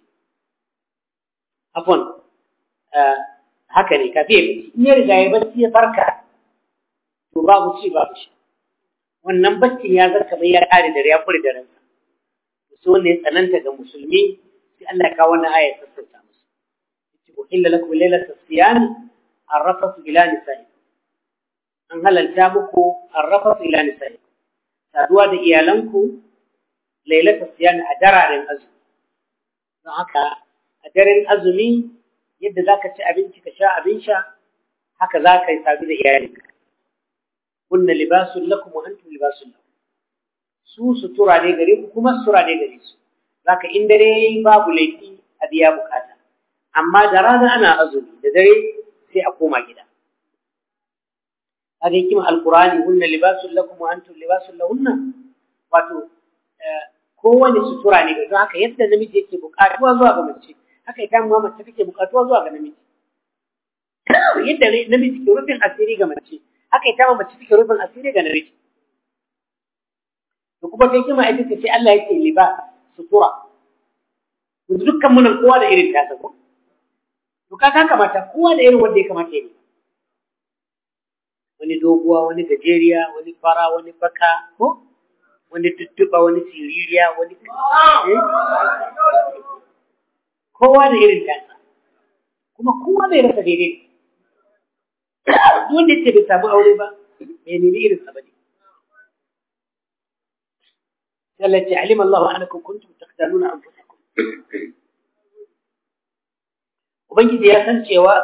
A: afon haka ne kafin ya bacci in ya riga ya bacci ya farka to babu ci babu shi wannan baccin ya zarka bai ya kare da ya kure da ransa so ne tsananta ga musulmi sai Allah ya kawo wannan aya ta sassauta musu yace ko illa lakum laylatu siyam arrafatu ila nisa'i an halalta muku arrafatu ila nisa'i saduwa da iyalanku laylatu siyam a dararen azumi don haka a daren azumi yadda zaka ci abinci ka sha abin sha haka za ka yi sadu da iyalinka kunna libasun lakum wa antum libasun lakum su sutura ne gare ku kuma sutura ne gare su zaka in dare yayi babu laifi a biya bukata amma da rana ana azumi da dare sai a koma gida haka hikima alqur'ani hunna libasun lakum wa antum libasun lahunna wato kowane sutura ne ga haka yadda namiji yake bukatuwa zuwa ga mace haka ita ma mace take bukatuwa zuwa ga namiji yadda namiji ke rufin asiri ga mace haka ita ma mace take rufin asiri ga namiji to kuma kai kima ita ce Allah yake liba sutura yanzu dukkan munan kowa da irin tasa ko to ka ka kamata kowa da irin wanda ya kamata ya wani doguwa wani gajeriya wani fara wani baka ko wani tuttuba wani siririya wani kowa da irin tasa kuma kowa bai rasa daidai wanda yake bai samu aure ba bai nemi irin sa bane التي علم الله أنكم كنتم تختانون أنفسكم Ubangiji ya san cewa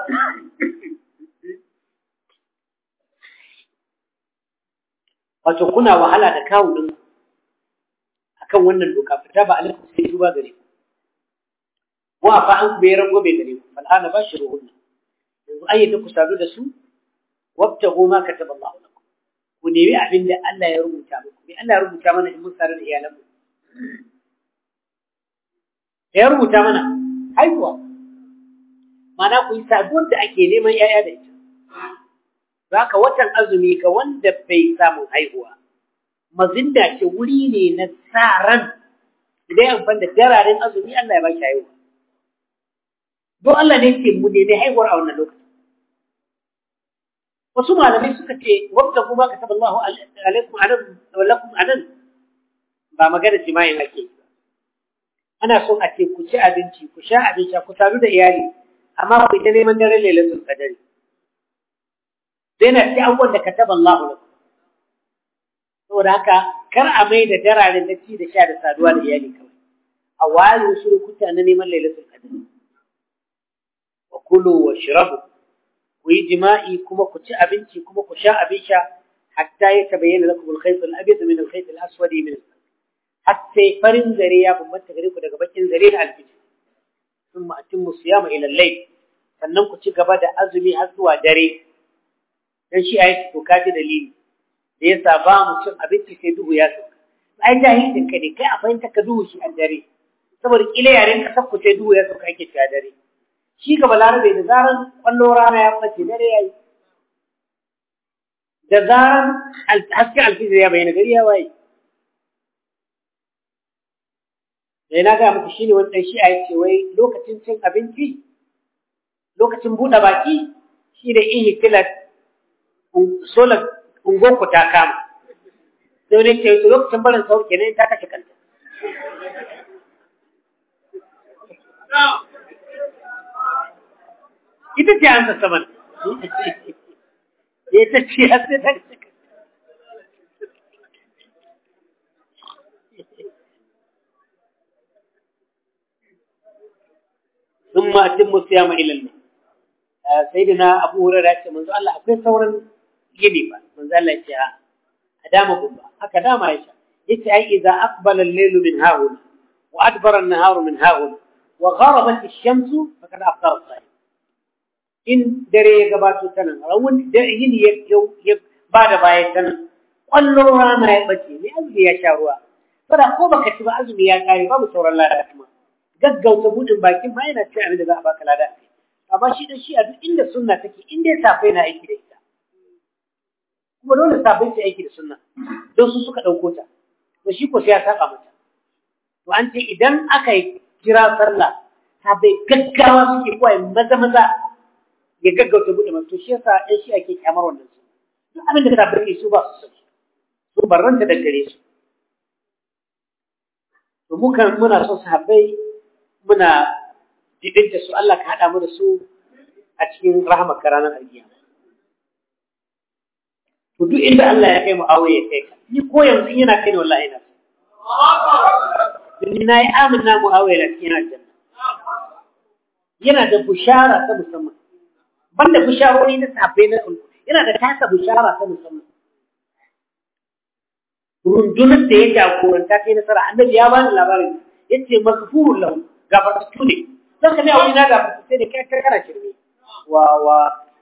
A: wato kuna wahala da kawunan akan wannan doka fita ba alaikum sai duba gare ku wa fa an bai rango bai gare ku fal ana bashiruhunna yanzu ayyata ku sadu da su wabtagu ma kataba Allah lakum ku nemi abin da Allah ya rubuta muku me Allah ya rubuta mana in mun sare da iyalanmu da ya rubuta mana haihuwa mana ku yi saduwar da ake neman ‘ya'ya da ita za ka watan azumi ga wanda bai samun haihuwa mazinda ce wuri ne na sa ran idan amfani da dararen azumi Allah ya ba shi haihuwa don Allah ne ce mu nemi haihuwar a wannan lokacin wasu malamai suka ce wanda kuma ka taba Allahu alaikum anan wallakum anan ba magana jima'in ake yi ana so a ce ku ci abinci ku sha abinci ku sadu da iyali amma ku ita neman daren lailatul qadari sai na ci abubuwan da kataba Allahu lakum saboda haka kar a mai da dararen da ci da sha da saduwa da iyali kawai a ware wasu lokuta na neman lailatul qadari wa kulu wa shrabu ku yi jima'i kuma ku ci abinci kuma ku sha abin sha hatta ya tabayyana lakum al-khayt al-abyad min al-khayt al-aswad min al har sai farin zare ya bambanta gare ku daga bakin zare na alfijir thumma atimmu siyama ila al-layl sannan ku ci gaba da azumi har zuwa dare dan shi ayi to kaji dalili da yasa ba mu cin abinci sai duhu ya sauka ai jahilin ka ne kai a fahimta ka duhu shi a dare saboda kila yaren ka sakku sai duhu ya sauka ake ci a dare shi ga balarabe da zaran kwallo rana ya bace dare yayi da zaran haske alfijir ya bayyana gari ya waye da na ga muku shine wannan shi a yace wai lokacin cin abinci lokacin buɗe baki shi da in hitilat solar ungonku ta kama sai wani ce lokacin barin saur kenan ta kashe kanta ita ce an saman ya ta ce ya sai ta kashe ثم أتم الصيام إلى الليل سيدنا أبو هريرة منذ الله أكبر ثورا gini ba manzo Allah ya ce a dama gumba haka dama ya yace ai idza aqbala al-laylu min hahuna wa adbara an-naharu min hahuna wa gharabat ash-shamsu faqad aftara as-sa'im in dare ya gabato ta nan rawun da yin ya ba da baya ta nan kwallo rana ya bace ne azumi ya sha ruwa fara ko baka ci ba azumi ya kare babu sauran lada kuma gaggauta budin bakin ma yana ci abin da za a baka lada amma shi da shi a duk inda sunna take inda ya safe na aiki da ita kuma dole sabai su aiki da sunna don su suka ɗauko ta to shi ko sai ya saba mata to an ce idan aka yi kira sallah sabai gaggawa suke kawai maza maza ya gaggauta buɗe masu to shi yasa ɗan shi ake kyamar wannan su duk abin da sabai ke su ba su son su barranta da gare su to muka muna son sahabbai muna dibinta su Allah ka haɗa mu da su a cikin rahmar ranar alkiyama to duk inda Allah ya kai mu aure ya kai ka ni ko yanzu yana kai ni wallahi na ni na yi amina mu aure na cikin aljanna yana da bushara ta musamman banda busharori na sahabbai na kulku yana da tasa bushara ta musamman rundunar da ya jagoranta kai nasara annabi ya bani labarin yace maghfurun lahu gafartattu ne zan ka ne a wuri na gafartattu sai da kai kana shirme wa wa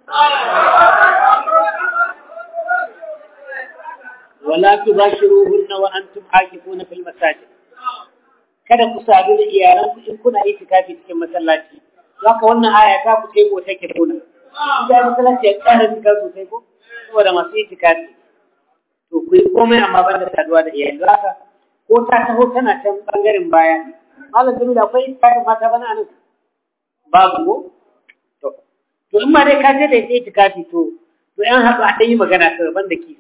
A: ولا تباشروهن وانتم عاكفون في المساجد kada ku sadu da iyalanku in kuna itikafi cikin masallaci haka wannan aya ta ku sai ko take kuna idan masallaci ya ƙara cika sosai ko saboda masu itikafi to ku yi komai amma ban da saduwa da iyali haka ko ta taho tana can bangaren baya malam jamilu akwai itikafi mata bana anan babu ko to to in ma dai ka je da ita itikafi to to yan haɗu a ɗan yi magana ta ban da ki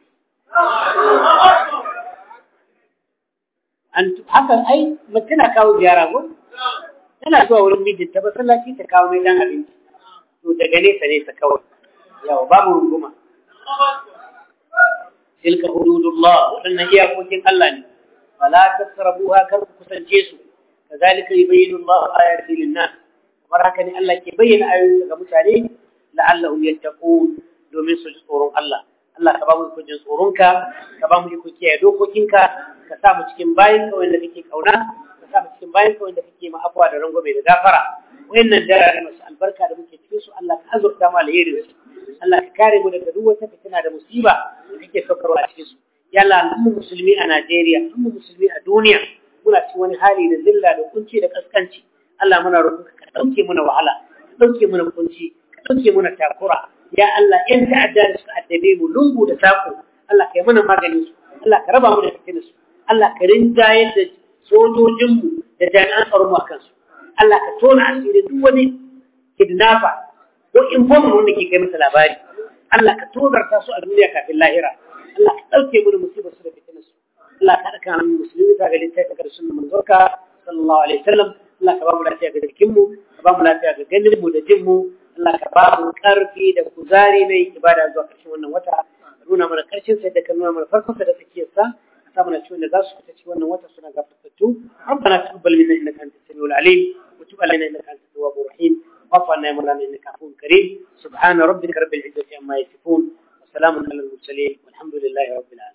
A: an haka ai mace na kawo ziyara ko tana zuwa wurin mijinta masallaci ta kawo mai dan abinci to daga nesa nesa kawai yawa babu runguma tilka hududullah wadannan iyakokin Allah ne fala tasrabuha kar ku kusance su kazalika yubayyinu Allah ayati lin-nas kamar haka ne Allah ke bayyana ayoyinsa ga mutane la'allahum yattaqun domin su ji tsoron Allah Allah ka ba mu ikon tsoronka, ka ba mu ikon kiyaye dokokinka, ka sa mu cikin bayan ka wanda kake kauna, ka sa mu cikin bayan ka wanda kake ma afuwa da rangwame da gafara. Wayannan darare masu albarka da muke cikin su Allah ka azurta mu alherin su. Allah ka kare mu daga duk wata fitina da musiba da kake saukarwa a cikin su. Ya Allah mu musulmi a Najeriya, mu musulmi a duniya, muna cikin wani hali da zilla da kunci da kaskanci. Allah muna roƙonka ka ɗauke muna wahala, ka ɗauke muna kunci, ka ɗauke muna takura, ya Allah in ta'adda da suka addabe mu lungu da sako Allah ka yi mana maganin su Allah ka raba mu da fitina su Allah ka rinjayar da sojojinmu da jami'an tsaron mu akan su Allah ka tona asiri duk wani kidnapper ko informant wanda ke kai masa labari Allah ka tozarta su a duniya kafin lahira Allah ka ɗauke mana musibar su da fitina su Allah ka haɗa kan musulmi ta ga littafi ga sunan manzorka sallallahu alaihi wasallam Allah ka ba mu lafiya ga jikinmu ka ba mu lafiya ga ganin mu da jin mu Allah ka ba mu ƙarfi da kuzari mai ibada zuwa ƙarshen wannan wata ka nuna mana ƙarshen sa da ka nuna mana farkon sa da tsakiyar sa ka sa mana ciwon da za su fita cikin wannan wata suna gafartattu ربنا تقبل منا انك انت السميع العليم وتب علينا انك انت التواب الرحيم واعف عنا يا مولانا انك عفو كريم سبحان ربك رب العزه عما يصفون وسلام على المرسلين والحمد لله رب العالمين